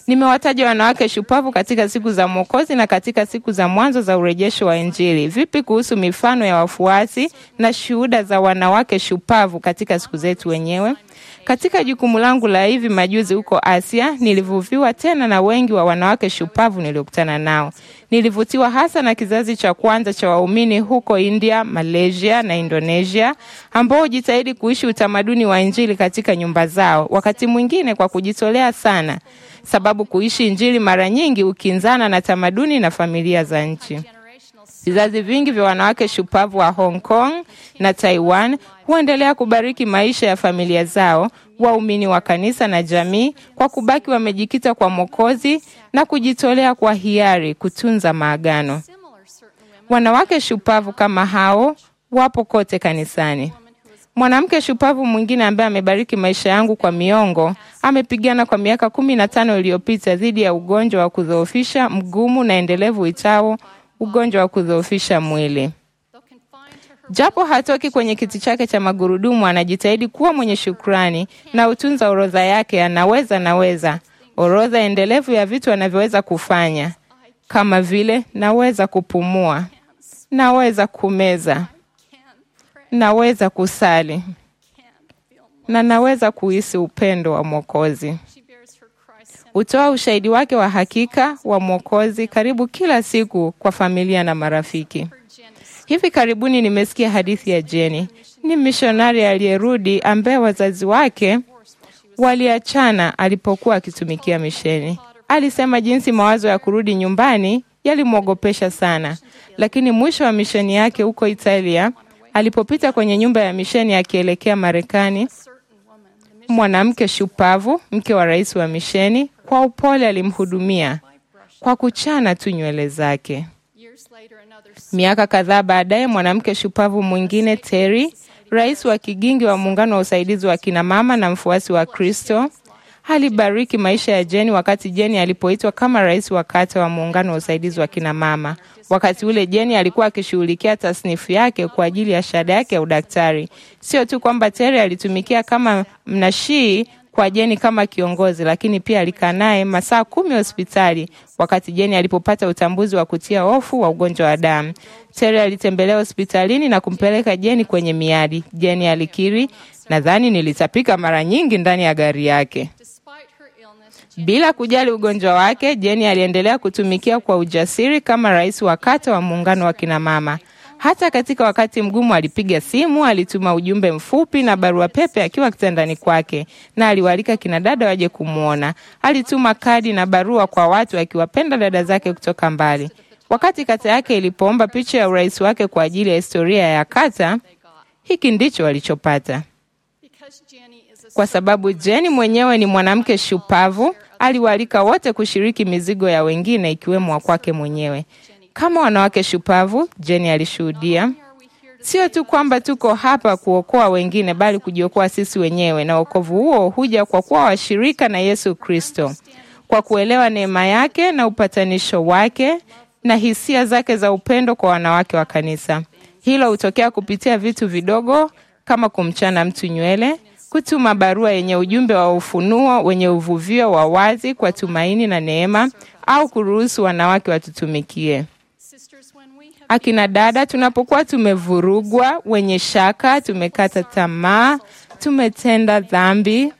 Nimewataja wanawake shupavu katika siku za Mwokozi na katika siku za mwanzo za urejesho wa Injili. Vipi kuhusu mifano ya wafuasi na shuhuda za wanawake shupavu katika siku zetu wenyewe? Katika jukumu langu la hivi majuzi huko Asia, nilivuviwa tena na wengi wa wanawake shupavu niliokutana nao. Nilivutiwa hasa na kizazi cha kwanza cha waumini huko India, Malaysia na Indonesia, ambao hujitahidi kuishi utamaduni wa Injili katika nyumba zao, wakati mwingine kwa kujitolea sana, sababu kuishi Injili mara nyingi hukinzana na tamaduni na familia za nchi. Vizazi vingi vya wanawake shupavu wa Hong Kong na Taiwan huendelea kubariki maisha ya familia zao, waumini wa kanisa na jamii, kwa kubaki wamejikita kwa Mwokozi na kujitolea kwa hiari kutunza maagano. Wanawake shupavu kama hao wapo kote kanisani. Mwanamke shupavu mwingine ambaye amebariki maisha yangu kwa miongo amepigana kwa miaka kumi na tano iliyopita dhidi ya ugonjwa wa kudhoofisha mgumu na endelevu uitao ugonjwa wa kudhoofisha mwili. Japo hatoki kwenye kiti chake cha magurudumu, anajitahidi kuwa mwenye shukrani na utunza orodha yake. Anaweza naweza, orodha endelevu ya vitu anavyoweza kufanya kama vile naweza kupumua, naweza kumeza, naweza kusali na naweza kuhisi upendo wa Mwokozi. Hutoa ushahidi wake wa hakika wa Mwokozi karibu kila siku kwa familia na marafiki. Hivi karibuni nimesikia hadithi ya Jeni. Ni mishonari aliyerudi ambaye wazazi wake waliachana alipokuwa akitumikia misheni. Alisema jinsi mawazo ya kurudi nyumbani yalimwogopesha sana, lakini mwisho wa misheni yake huko Italia, alipopita kwenye nyumba ya misheni akielekea Marekani, mwanamke shupavu, mke wa rais wa misheni, kwa upole alimhudumia kwa kuchana tu nywele zake. Miaka kadhaa baadaye, mwanamke shupavu mwingine Terry, rais wa kigingi wa muungano wa usaidizi wa kinamama na mfuasi wa Kristo, alibariki maisha ya Jeni wakati Jeni alipoitwa kama rais wa kata wa muungano wa usaidizi wa kinamama. Wakati ule Jeni alikuwa akishughulikia tasnifu yake kwa ajili ya shahada yake ya udaktari. Sio tu kwamba Terry alitumikia kama mnashii kwa Jeni kama kiongozi, lakini pia alikaa naye masaa kumi hospitali wakati Jeni alipopata utambuzi wa kutia hofu wa ugonjwa wa damu. Terry alitembelea hospitalini na kumpeleka Jeni kwenye miadi. Jeni alikiri, nadhani nilitapika mara nyingi ndani ya gari yake. Bila kujali ugonjwa wake, Jeni aliendelea kutumikia kwa ujasiri kama rais wa kata wa muungano wa kinamama. Hata katika wakati mgumu alipiga simu, alituma ujumbe mfupi na barua pepe akiwa kitandani kwake, na aliwaalika kina dada waje kumwona. Alituma kadi na barua kwa watu akiwapenda dada zake kutoka mbali. Wakati kata yake ilipoomba picha ya urais wake kwa ajili ya historia ya kata, hiki ndicho walichopata. Kwa sababu Jeni mwenyewe ni mwanamke shupavu, aliwaalika wote kushiriki mizigo ya wengine ikiwemo wa kwake mwenyewe. Kama wanawake shupavu, Jeni alishuhudia, sio tu kwamba tuko hapa kuokoa wengine, bali kujiokoa sisi wenyewe, na wokovu huo huja kwa kuwa washirika na Yesu Kristo, kwa kuelewa neema yake na upatanisho wake na hisia zake za upendo kwa wanawake wa kanisa. Hilo hutokea kupitia vitu vidogo kama kumchana mtu nywele, kutuma barua yenye ujumbe wa ufunuo wenye uvuvio wa wazi kwa tumaini na neema, au kuruhusu wanawake watutumikie. Akina dada, tunapokuwa tumevurugwa, wenye shaka, tumekata tamaa, tumetenda dhambi,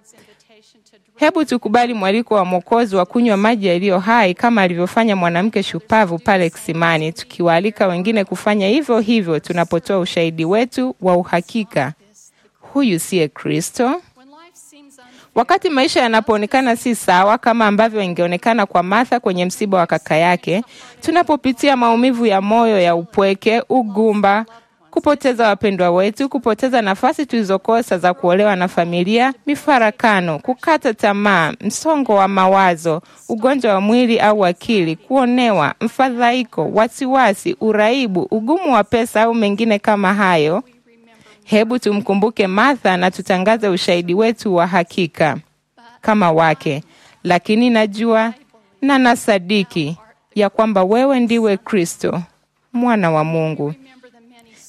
hebu tukubali mwaliko wa Mwokozi wa kunywa maji yaliyo hai kama alivyofanya mwanamke shupavu pale kisimani, tukiwaalika wengine kufanya hivyo hivyo tunapotoa ushahidi wetu wa uhakika, huyu siye Kristo. Wakati maisha yanapoonekana si sawa kama ambavyo ingeonekana kwa Martha kwenye msiba wa kaka yake, tunapopitia maumivu ya moyo ya upweke, ugumba, kupoteza wapendwa wetu, kupoteza nafasi tulizokosa za kuolewa na familia, mifarakano, kukata tamaa, msongo wa mawazo, ugonjwa wa mwili au akili, kuonewa, mfadhaiko, wasiwasi, uraibu, ugumu wa pesa au mengine kama hayo, Hebu tumkumbuke Martha na tutangaze ushahidi wetu wa hakika kama wake. Lakini najua na nasadiki ya kwamba wewe ndiwe Kristo, mwana wa Mungu.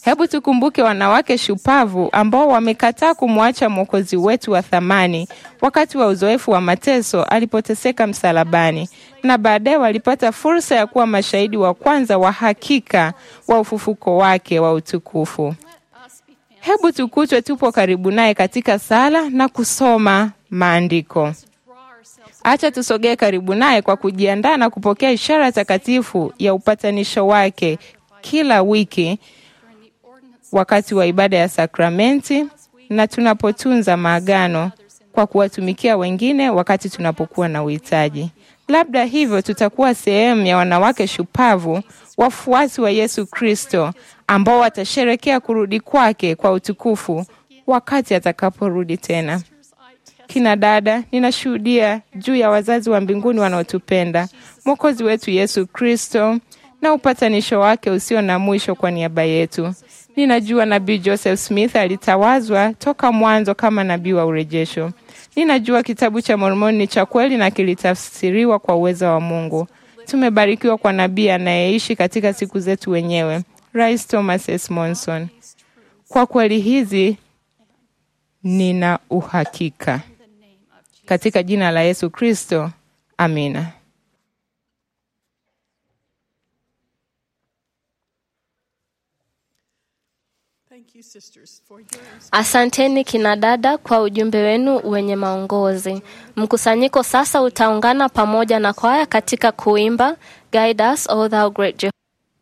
Hebu tukumbuke wanawake shupavu ambao wamekataa kumwacha Mwokozi wetu wa thamani wakati wa uzoefu wa mateso alipoteseka msalabani, na baadaye walipata fursa ya kuwa mashahidi wa kwanza wa hakika wa ufufuko wake wa utukufu. Hebu tukutwe tupo karibu naye katika sala na kusoma maandiko. Acha tusogee karibu naye kwa kujiandaa na kupokea ishara takatifu ya upatanisho wake kila wiki wakati wa ibada ya sakramenti na tunapotunza maagano kwa kuwatumikia wengine wakati tunapokuwa na uhitaji. Labda hivyo tutakuwa sehemu ya wanawake shupavu, wafuasi wa Yesu Kristo, ambao watasherekea kurudi kwake kwa utukufu wakati atakaporudi tena. Kina dada, ninashuhudia juu ya wazazi wa mbinguni wanaotupenda, Mwokozi wetu Yesu Kristo na upatanisho wake usio na mwisho kwa niaba yetu. Ninajua nabii Joseph Smith alitawazwa toka mwanzo kama nabii wa urejesho. Ninajua kitabu cha Mormoni ni cha kweli na kilitafsiriwa kwa uwezo wa Mungu. Tumebarikiwa kwa nabii anayeishi katika siku zetu wenyewe, Rais Thomas S. Monson. Kwa kweli hizi nina uhakika katika jina la Yesu Kristo, amina. Asanteni kina dada kwa ujumbe wenu wenye maongozi. Mkusanyiko sasa utaungana pamoja na kwaya katika kuimba Guide Us, O Thou Great Jehovah.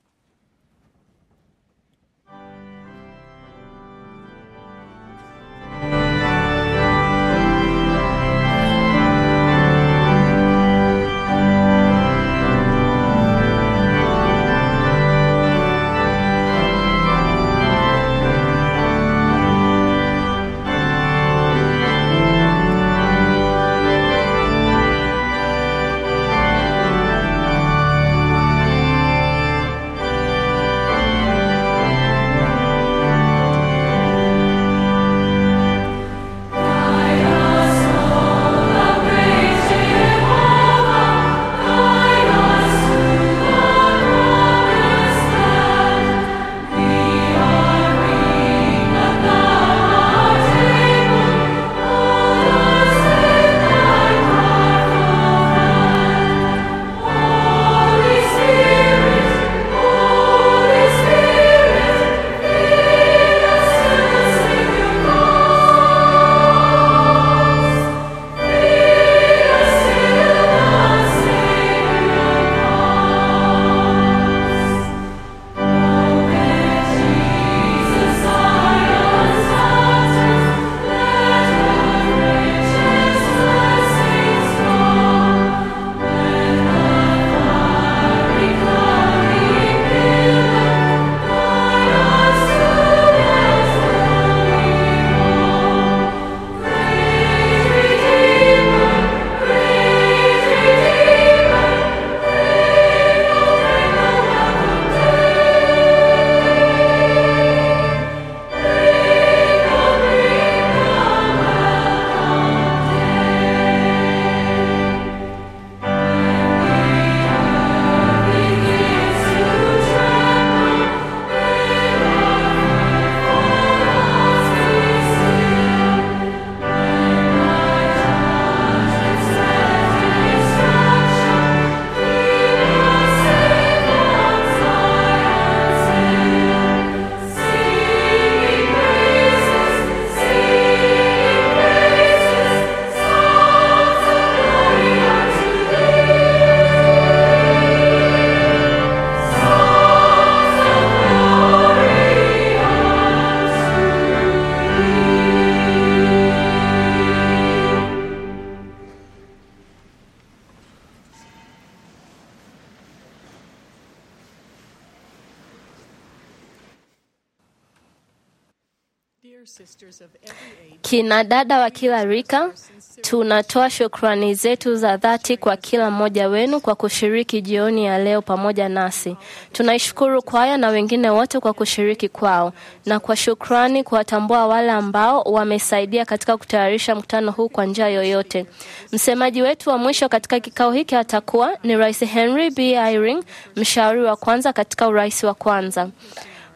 Kina dada wa kila rika, tunatoa shukrani zetu za dhati kwa kila mmoja wenu kwa kushiriki jioni ya leo pamoja nasi. Tunaishukuru kwaya na wengine wote kwa kushiriki kwao, na kwa shukrani kuwatambua wale ambao wamesaidia katika kutayarisha mkutano huu kwa njia yoyote. Msemaji wetu wa mwisho katika kikao hiki atakuwa ni Rais Henry B. Eyring, mshauri wa kwanza katika urais wa kwanza.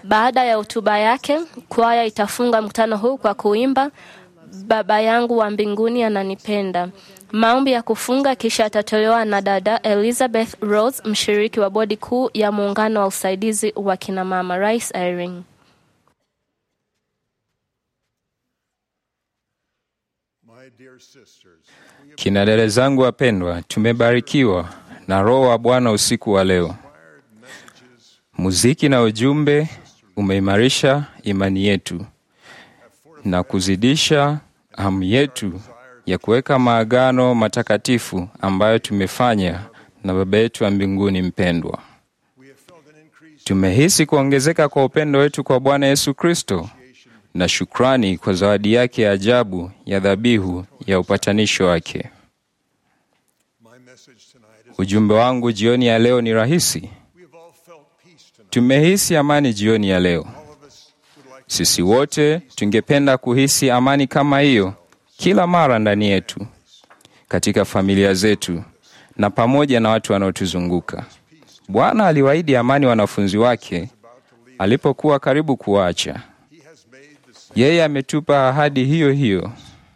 Baada ya hotuba yake, kwaya itafunga mkutano huu kwa kuimba Baba yangu wa mbinguni ananipenda. Maombi ya kufunga kisha atatolewa na dada Elizabeth Rose, mshiriki wa bodi kuu ya muungano wa usaidizi wa kinamama Rice Irene. Kina dada zangu wapendwa, tumebarikiwa na Roho wa Bwana usiku wa leo. Muziki na ujumbe umeimarisha imani yetu na kuzidisha hamu yetu ya kuweka maagano matakatifu ambayo tumefanya na Baba yetu wa mbinguni mpendwa. Tumehisi kuongezeka kwa upendo wetu kwa Bwana Yesu Kristo na shukrani kwa zawadi yake ya ajabu ya dhabihu ya upatanisho wake. Ujumbe wangu jioni ya leo ni rahisi. Tumehisi amani jioni ya leo. Sisi wote tungependa kuhisi amani kama hiyo kila mara ndani yetu, katika familia zetu na pamoja na watu wanaotuzunguka. Bwana aliwaahidi amani wanafunzi wake alipokuwa karibu kuwaacha. Yeye ametupa ahadi hiyo hiyo,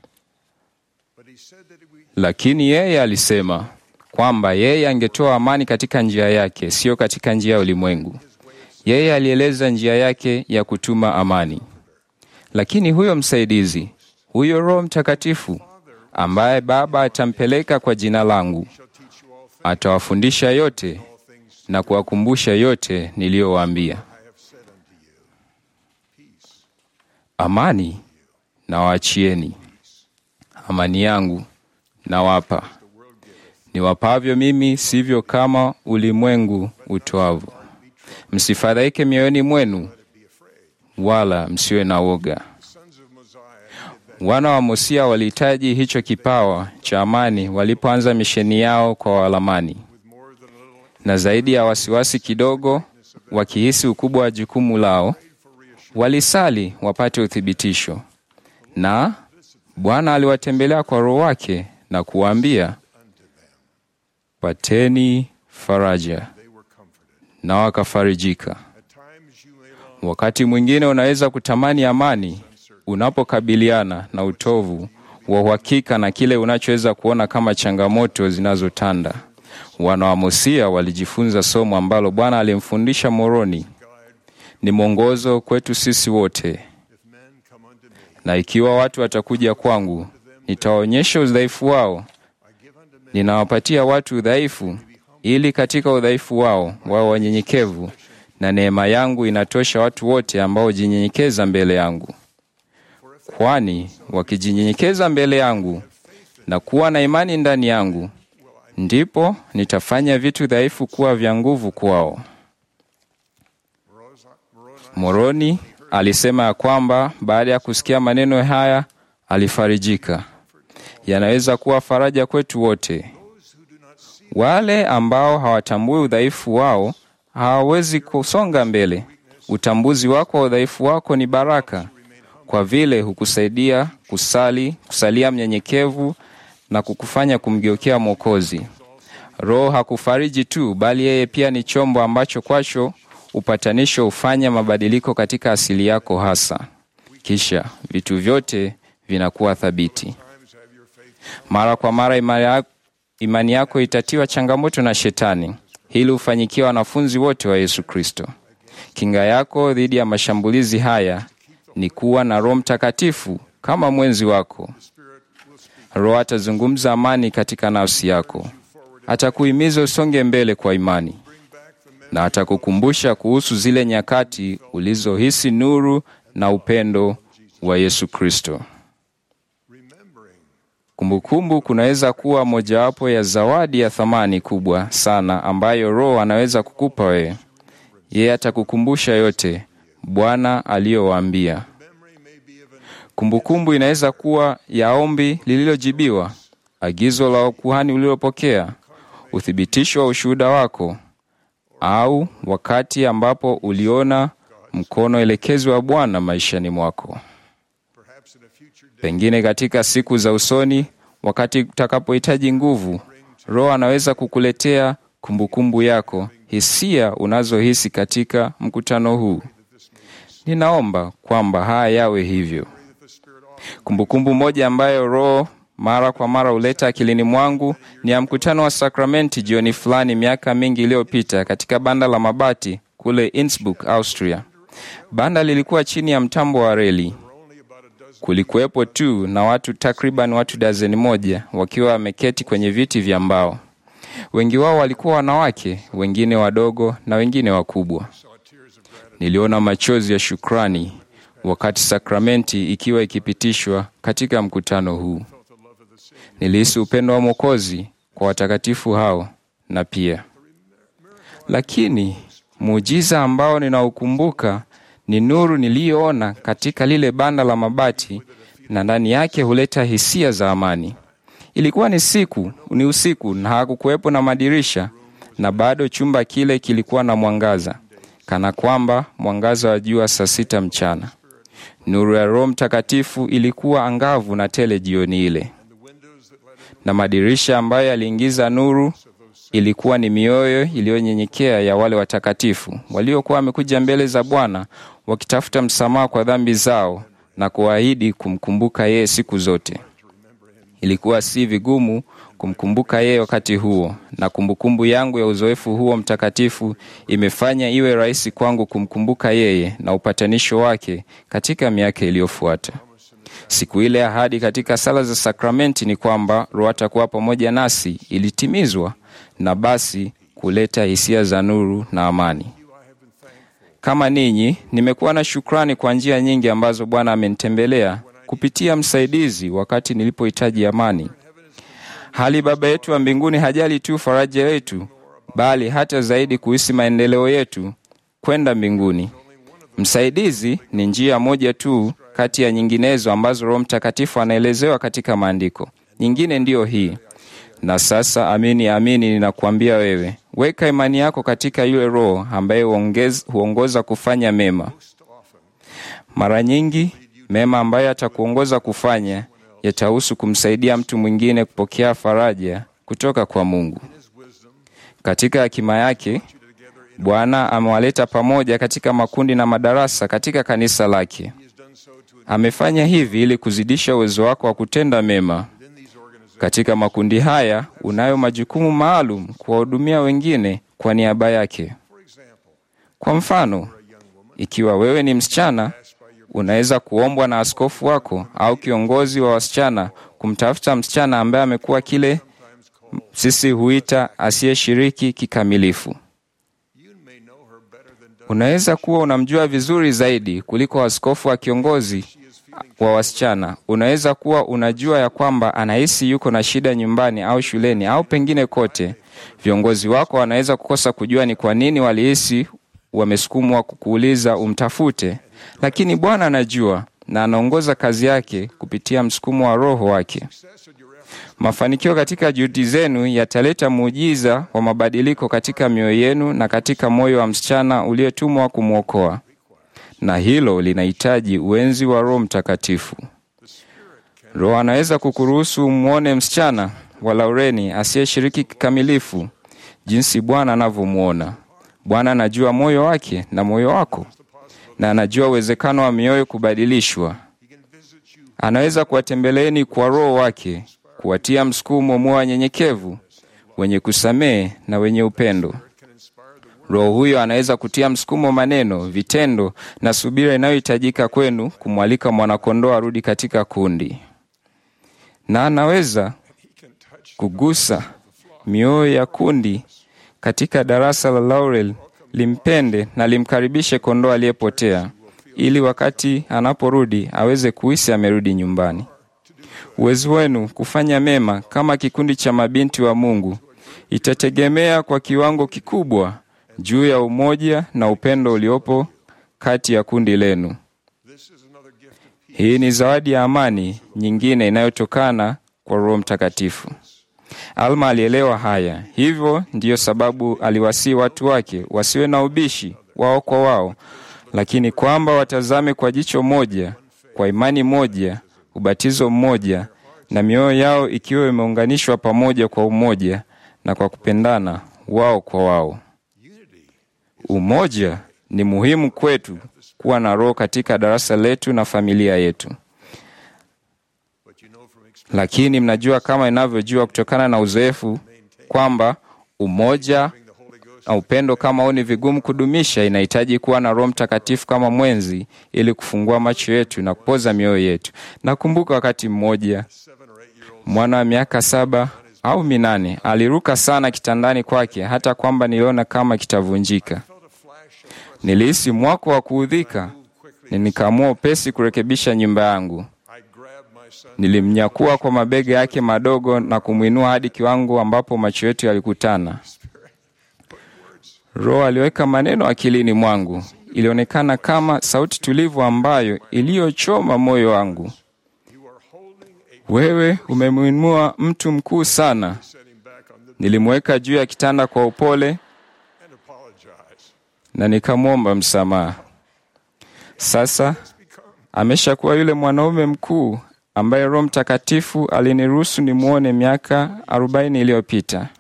lakini yeye alisema kwamba yeye angetoa amani katika njia yake, sio katika njia ya ulimwengu. Yeye alieleza njia yake ya kutuma amani. Lakini huyo msaidizi, huyo Roho Mtakatifu ambaye Baba atampeleka kwa jina langu, atawafundisha yote na kuwakumbusha yote niliyowaambia. Amani nawaachieni, amani yangu nawapa. Niwapavyo mimi, sivyo kama ulimwengu utoavyo. Msifadhaike mioyoni mwenu, wala msiwe na woga. Wana wa Mosia walihitaji hicho kipawa cha amani walipoanza misheni yao kwa Walamani, na zaidi ya wasiwasi kidogo, wakihisi ukubwa wa jukumu lao, walisali wapate uthibitisho, na Bwana aliwatembelea kwa Roho wake na kuwaambia, pateni faraja, na wakafarijika. Wakati mwingine unaweza kutamani amani unapokabiliana na utovu wa uhakika na kile unachoweza kuona kama changamoto zinazotanda. Wana wa Mosia walijifunza somo ambalo Bwana alimfundisha Moroni. Ni mwongozo kwetu sisi wote. Na ikiwa watu watakuja kwangu, nitawaonyesha udhaifu wao. Ninawapatia watu udhaifu, ili katika udhaifu wao wao wanyenyekevu, na neema yangu inatosha watu wote ambao hujinyenyekeza mbele yangu. Kwani wakijinyenyekeza mbele yangu na kuwa na imani ndani yangu, ndipo nitafanya vitu dhaifu kuwa vya nguvu kwao. Moroni alisema ya kwamba baada ya kusikia maneno haya alifarijika. Yanaweza kuwa faraja kwetu wote. Wale ambao hawatambui udhaifu wao hawawezi kusonga mbele. Utambuzi wako wa udhaifu wako ni baraka, kwa vile hukusaidia kusali, kusalia mnyenyekevu na kukufanya kumgeukea Mwokozi. Roho hakufariji tu, bali yeye pia ni chombo ambacho kwacho upatanisho hufanya mabadiliko katika asili yako hasa, kisha vitu vyote vinakuwa thabiti. Mara kwa mara imani yako, imani yako itatiwa changamoto na Shetani. Hili hufanyikia wanafunzi wote wa Yesu Kristo. Kinga yako dhidi ya mashambulizi haya ni kuwa na Roho Mtakatifu kama mwenzi wako. Roho atazungumza amani katika nafsi yako, atakuhimiza usonge mbele kwa imani, na atakukumbusha kuhusu zile nyakati ulizohisi nuru na upendo wa Yesu Kristo. Kumbukumbu kunaweza kuwa mojawapo ya zawadi ya thamani kubwa sana ambayo Roho anaweza kukupa wewe. Yeye atakukumbusha yote Bwana aliyowaambia. Kumbukumbu inaweza kuwa ya ombi lililojibiwa, agizo la ukuhani ulilopokea, uthibitisho wa ushuhuda wako, au wakati ambapo uliona mkono elekezi wa Bwana maishani mwako. Pengine katika siku za usoni, wakati utakapohitaji nguvu, Roho anaweza kukuletea kumbukumbu yako, hisia unazohisi katika mkutano huu. ninaomba kwamba haya yawe hivyo. Kumbukumbu moja ambayo Roho mara kwa mara huleta akilini mwangu ni ya mkutano wa sakramenti jioni fulani miaka mingi iliyopita katika banda la mabati kule Innsbruck, Austria. Banda lilikuwa chini ya mtambo wa reli. Kulikuwepo tu na watu takriban watu dazeni moja wakiwa wameketi kwenye viti vya mbao. Wengi wao walikuwa wanawake, wengine wadogo na wengine wakubwa. Niliona machozi ya shukrani wakati sakramenti ikiwa ikipitishwa katika mkutano huu. Nilihisi upendo wa Mwokozi kwa watakatifu hao na pia lakini muujiza ambao ninaukumbuka ni nuru niliyoona katika lile banda la mabati, na ndani yake huleta hisia za amani. Ilikuwa ni siku, ni usiku, na hakukuwepo na madirisha, na bado chumba kile kilikuwa na mwangaza, kana kwamba mwangaza wa jua saa sita mchana. Nuru ya Roho Mtakatifu ilikuwa angavu na tele jioni ile, na madirisha ambayo yaliingiza nuru ilikuwa ni mioyo iliyonyenyekea ya wale watakatifu waliokuwa wamekuja mbele za Bwana wakitafuta msamaha kwa dhambi zao na kuahidi kumkumbuka yeye siku zote. Ilikuwa si vigumu kumkumbuka yeye wakati huo, na kumbukumbu yangu ya uzoefu huo mtakatifu imefanya iwe rahisi kwangu kumkumbuka yeye na upatanisho wake katika miaka iliyofuata. Siku ile ahadi katika sala za sakramenti ni kwamba Roho atakuwa pamoja nasi ilitimizwa na basi kuleta hisia za nuru na amani. Kama ninyi, nimekuwa na shukrani kwa njia nyingi ambazo Bwana amenitembelea kupitia msaidizi wakati nilipohitaji amani. Hali Baba yetu wa mbinguni hajali tu faraja yetu, bali hata zaidi kuhisi maendeleo yetu kwenda mbinguni. Msaidizi ni njia moja tu kati ya nyinginezo ambazo Roho Mtakatifu anaelezewa katika Maandiko. Nyingine ndiyo hii na sasa amini amini, ninakuambia wewe, weka imani yako katika yule Roho ambaye huongez- huongoza kufanya mema. Mara nyingi mema ambayo atakuongoza kufanya yatahusu kumsaidia mtu mwingine kupokea faraja kutoka kwa Mungu. Katika hekima yake, Bwana amewaleta pamoja katika makundi na madarasa katika kanisa lake. Amefanya hivi ili kuzidisha uwezo wako wa kutenda mema. Katika makundi haya unayo majukumu maalum kuwahudumia wengine kwa niaba yake. Kwa mfano, ikiwa wewe ni msichana, unaweza kuombwa na askofu wako au kiongozi wa wasichana kumtafuta msichana ambaye amekuwa kile sisi huita asiyeshiriki kikamilifu. Unaweza kuwa unamjua vizuri zaidi kuliko askofu wa kiongozi wa wasichana. Unaweza kuwa unajua ya kwamba anahisi yuko na shida nyumbani au shuleni au pengine kote. Viongozi wako wanaweza kukosa kujua ni kwa nini walihisi wamesukumwa kukuuliza umtafute, lakini Bwana anajua na anaongoza kazi yake kupitia msukumo wa Roho wake. Mafanikio katika juhudi zenu yataleta muujiza wa mabadiliko katika mioyo yenu na katika moyo wa msichana uliotumwa kumwokoa, na hilo linahitaji uenzi wa Roho Mtakatifu. Roho anaweza kukuruhusu umwone msichana wa Laureni asiyeshiriki kikamilifu jinsi Bwana anavyomwona. Bwana anajua moyo wake na moyo wako, na anajua uwezekano wa mioyo kubadilishwa. Anaweza kuwatembeleeni kwa Roho wake, kuwatia msukumo muwe wanyenyekevu, wenye kusamehe na wenye upendo. Roho huyo anaweza kutia msukumo maneno, vitendo na subira inayohitajika kwenu kumwalika mwanakondoo arudi katika kundi, na anaweza kugusa mioyo ya kundi katika darasa la Laurel limpende na limkaribishe kondoo aliyepotea, ili wakati anaporudi aweze kuhisi amerudi nyumbani. Uwezo wenu kufanya mema kama kikundi cha mabinti wa Mungu itategemea kwa kiwango kikubwa juu ya umoja na upendo uliopo kati ya kundi lenu. Hii ni zawadi ya amani nyingine inayotokana kwa Roho Mtakatifu. Alma alielewa haya, hivyo ndiyo sababu aliwasihi watu wake wasiwe na ubishi wao kwa wao, lakini kwamba watazame kwa jicho moja, kwa imani moja, ubatizo mmoja, na mioyo yao ikiwa imeunganishwa pamoja kwa umoja na kwa kupendana wao kwa wao. Umoja ni muhimu kwetu kuwa na roho katika darasa letu na familia yetu. Lakini mnajua kama inavyojua kutokana na uzoefu kwamba umoja na upendo kama huu ni vigumu kudumisha. Inahitaji kuwa na Roho Mtakatifu kama mwenzi ili kufungua macho yetu na kupoza mioyo yetu. Nakumbuka wakati mmoja mwana wa miaka saba au minane aliruka sana kitandani kwake hata kwamba niliona kama kitavunjika. Nilihisi mwako wa kuudhika, na nikaamua upesi kurekebisha nyumba yangu. Nilimnyakua kwa mabega yake madogo na kumwinua hadi kiwango ambapo macho yetu yalikutana. Roho aliweka maneno akilini mwangu. Ilionekana kama sauti tulivu ambayo iliyochoma moyo wangu. Wewe umemwinua mtu mkuu sana. Nilimweka juu ya kitanda kwa upole na nikamwomba msamaha. Sasa ameshakuwa yule mwanaume mkuu ambaye Roho Mtakatifu aliniruhusu nimwone miaka arobaini iliyopita.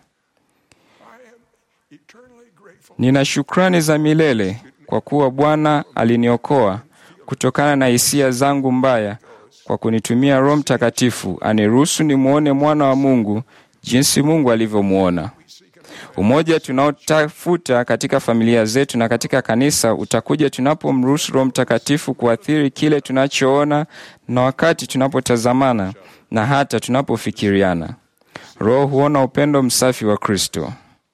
Nina shukrani za milele kwa kuwa Bwana aliniokoa kutokana na hisia zangu mbaya kwa kunitumia Roho Mtakatifu aniruhusu nimwone mwana wa Mungu jinsi Mungu alivyomwona. Umoja tunaotafuta katika familia zetu na katika kanisa utakuja tunapomruhusu Roho Mtakatifu kuathiri kile tunachoona na wakati tunapotazamana na hata tunapofikiriana. Roho huona upendo msafi wa Kristo.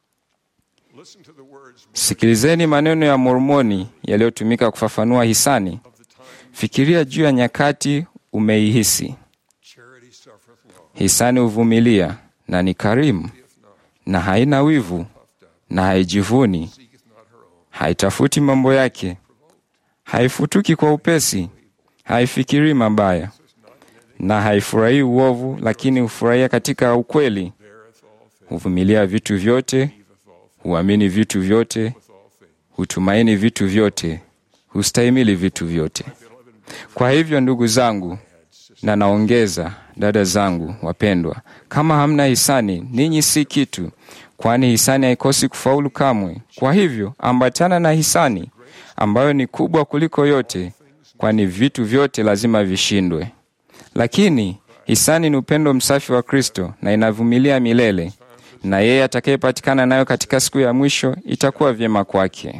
Sikilizeni maneno ya Mormoni yaliyotumika kufafanua hisani. Fikiria juu ya nyakati umeihisi. Hisani huvumilia na ni karimu na haina wivu na haijivuni, haitafuti mambo yake, haifutuki kwa upesi, haifikirii mabaya na haifurahii uovu, lakini hufurahia katika ukweli. Huvumilia vitu vyote, huamini vitu vyote, hutumaini vitu vyote, hustahimili vitu vyote. Kwa hivyo, ndugu zangu, na naongeza dada zangu wapendwa, kama hamna hisani, ninyi si kitu, kwani hisani haikosi kufaulu kamwe. Kwa hivyo, ambatana na hisani ambayo ni kubwa kuliko yote, kwani vitu vyote lazima vishindwe. Lakini hisani ni upendo msafi wa Kristo na inavumilia milele, na yeye atakayepatikana nayo katika siku ya mwisho itakuwa vyema kwake.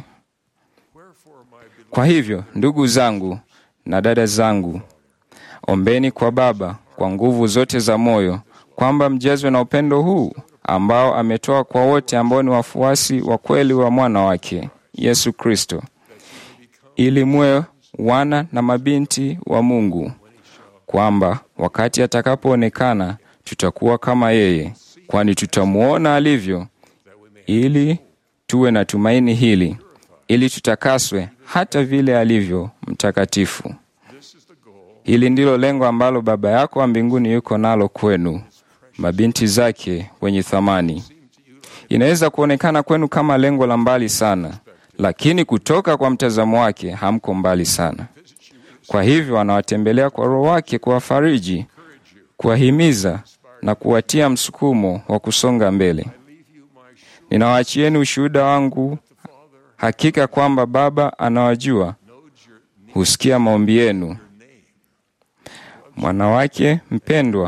Kwa hivyo, ndugu zangu na dada zangu, ombeni kwa Baba kwa nguvu zote za moyo kwamba mjazwe na upendo huu ambao ametoa kwa wote ambao ni wafuasi wa kweli wa mwana wake Yesu Kristo, ili muwe wana na mabinti wa Mungu, kwamba wakati atakapoonekana tutakuwa kama yeye, kwani tutamuona alivyo, ili tuwe na tumaini hili, ili tutakaswe hata vile alivyo mtakatifu. Hili ndilo lengo ambalo Baba yako wa mbinguni yuko nalo kwenu, mabinti zake wenye thamani. Inaweza kuonekana kwenu kama lengo la mbali sana, lakini kutoka kwa mtazamo wake hamko mbali sana. Kwa hivyo anawatembelea kwa Roho wake kuwafariji, kuwahimiza na kuwatia msukumo wa kusonga mbele. Ninawaachieni ushuhuda wangu hakika kwamba Baba anawajua, husikia maombi yenu. Mwana wake mpendwa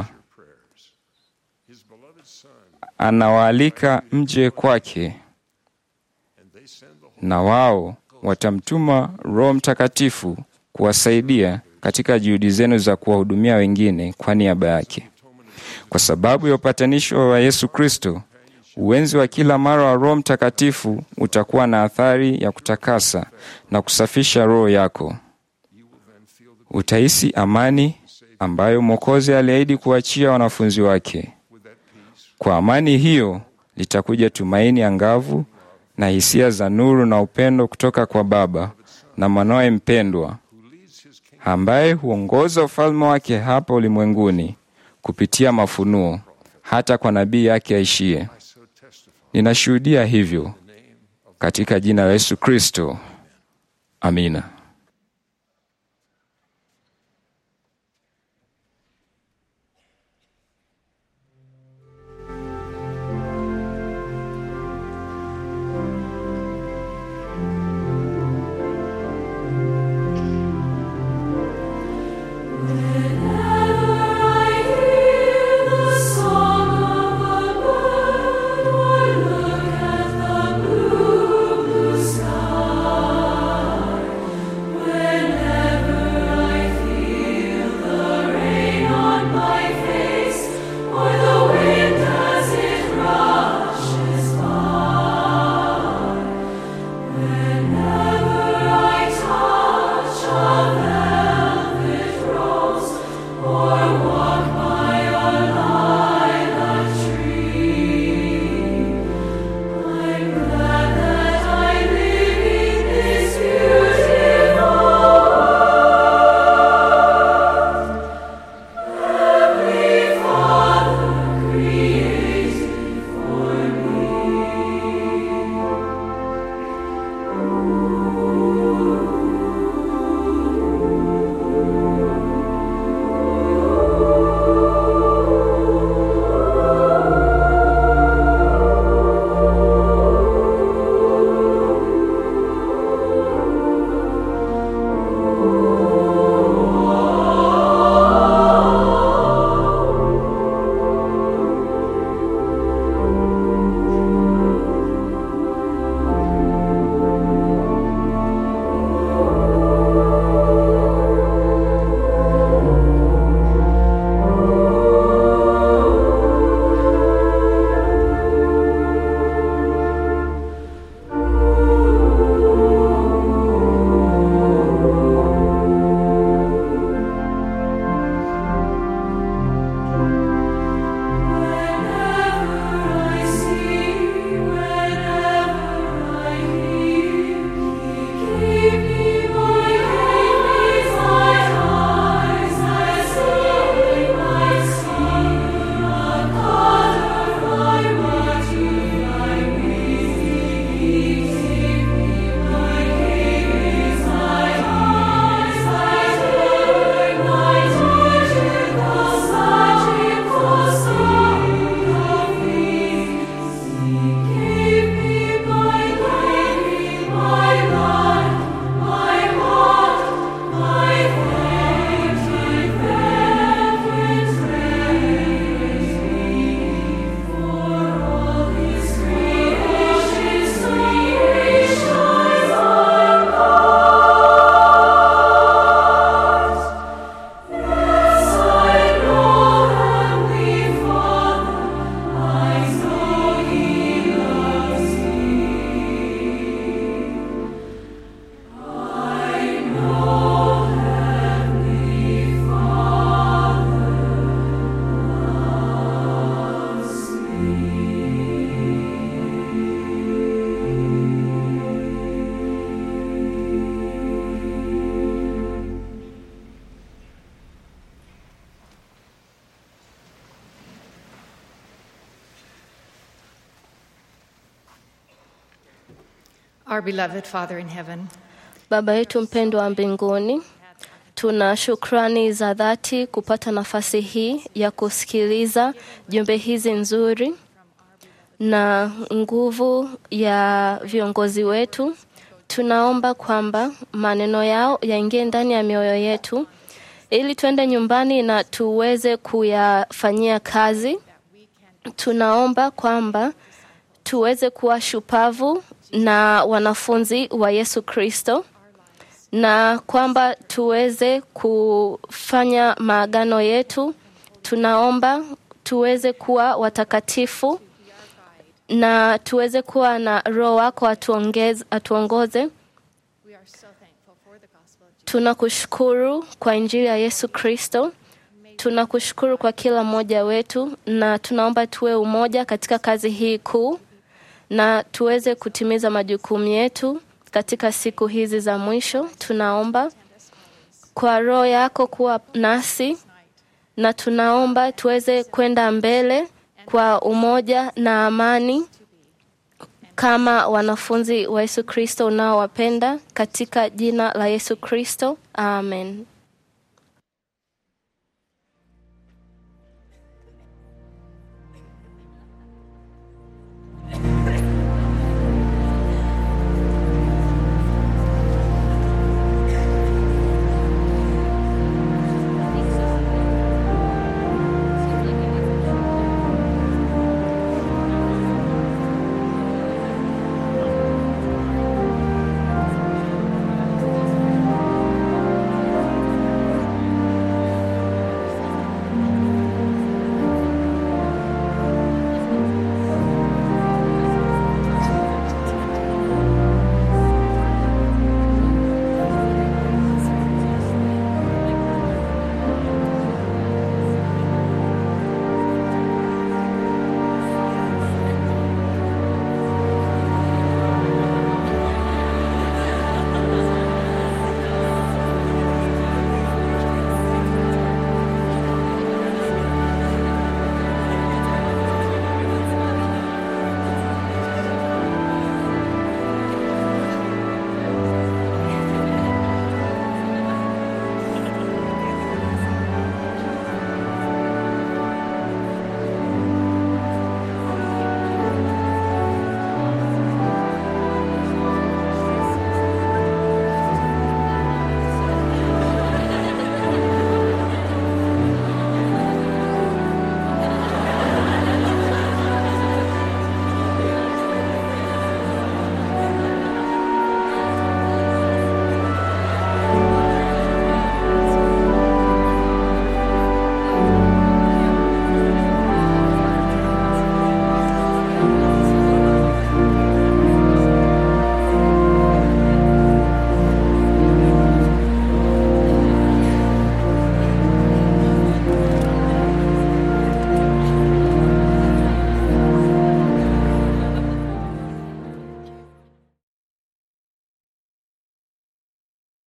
anawaalika mje kwake, na wao watamtuma Roho Mtakatifu kuwasaidia katika juhudi zenu za kuwahudumia wengine kwa niaba yake. Kwa sababu ya upatanisho wa Yesu Kristo, uwenzi wa kila mara wa Roho Mtakatifu utakuwa na athari ya kutakasa na kusafisha roho yako. Utahisi amani ambayo Mwokozi aliahidi kuachia wanafunzi wake. Kwa amani hiyo litakuja tumaini angavu na hisia za nuru na upendo kutoka kwa Baba na mwanawe mpendwa, ambaye huongoza ufalme wake hapa ulimwenguni kupitia mafunuo hata kwa nabii yake aishie. Ninashuhudia hivyo katika jina la Yesu Kristo, amina. Our beloved Father in heaven, Baba yetu mpendwa wa mbinguni, tuna shukrani za dhati kupata nafasi hii ya kusikiliza jumbe hizi nzuri na nguvu ya viongozi wetu. Tunaomba kwamba maneno yao yaingie ndani ya mioyo yetu ili tuende nyumbani na tuweze kuyafanyia kazi. Tunaomba kwamba tuweze kuwa shupavu na wanafunzi wa Yesu Kristo na kwamba tuweze kufanya maagano yetu. Tunaomba tuweze kuwa watakatifu na tuweze kuwa na Roho wako atuongeze, atuongoze. we are so thankful for the gospel of Jesus. Tunakushukuru kwa Injili ya Yesu Kristo. Tunakushukuru kwa kila mmoja wetu, na tunaomba tuwe umoja katika kazi hii kuu, na tuweze kutimiza majukumu yetu katika siku hizi za mwisho. Tunaomba kwa Roho yako kuwa nasi, na tunaomba tuweze kwenda mbele kwa umoja na amani kama wanafunzi wa Yesu Kristo unaowapenda katika jina la Yesu Kristo. Amen.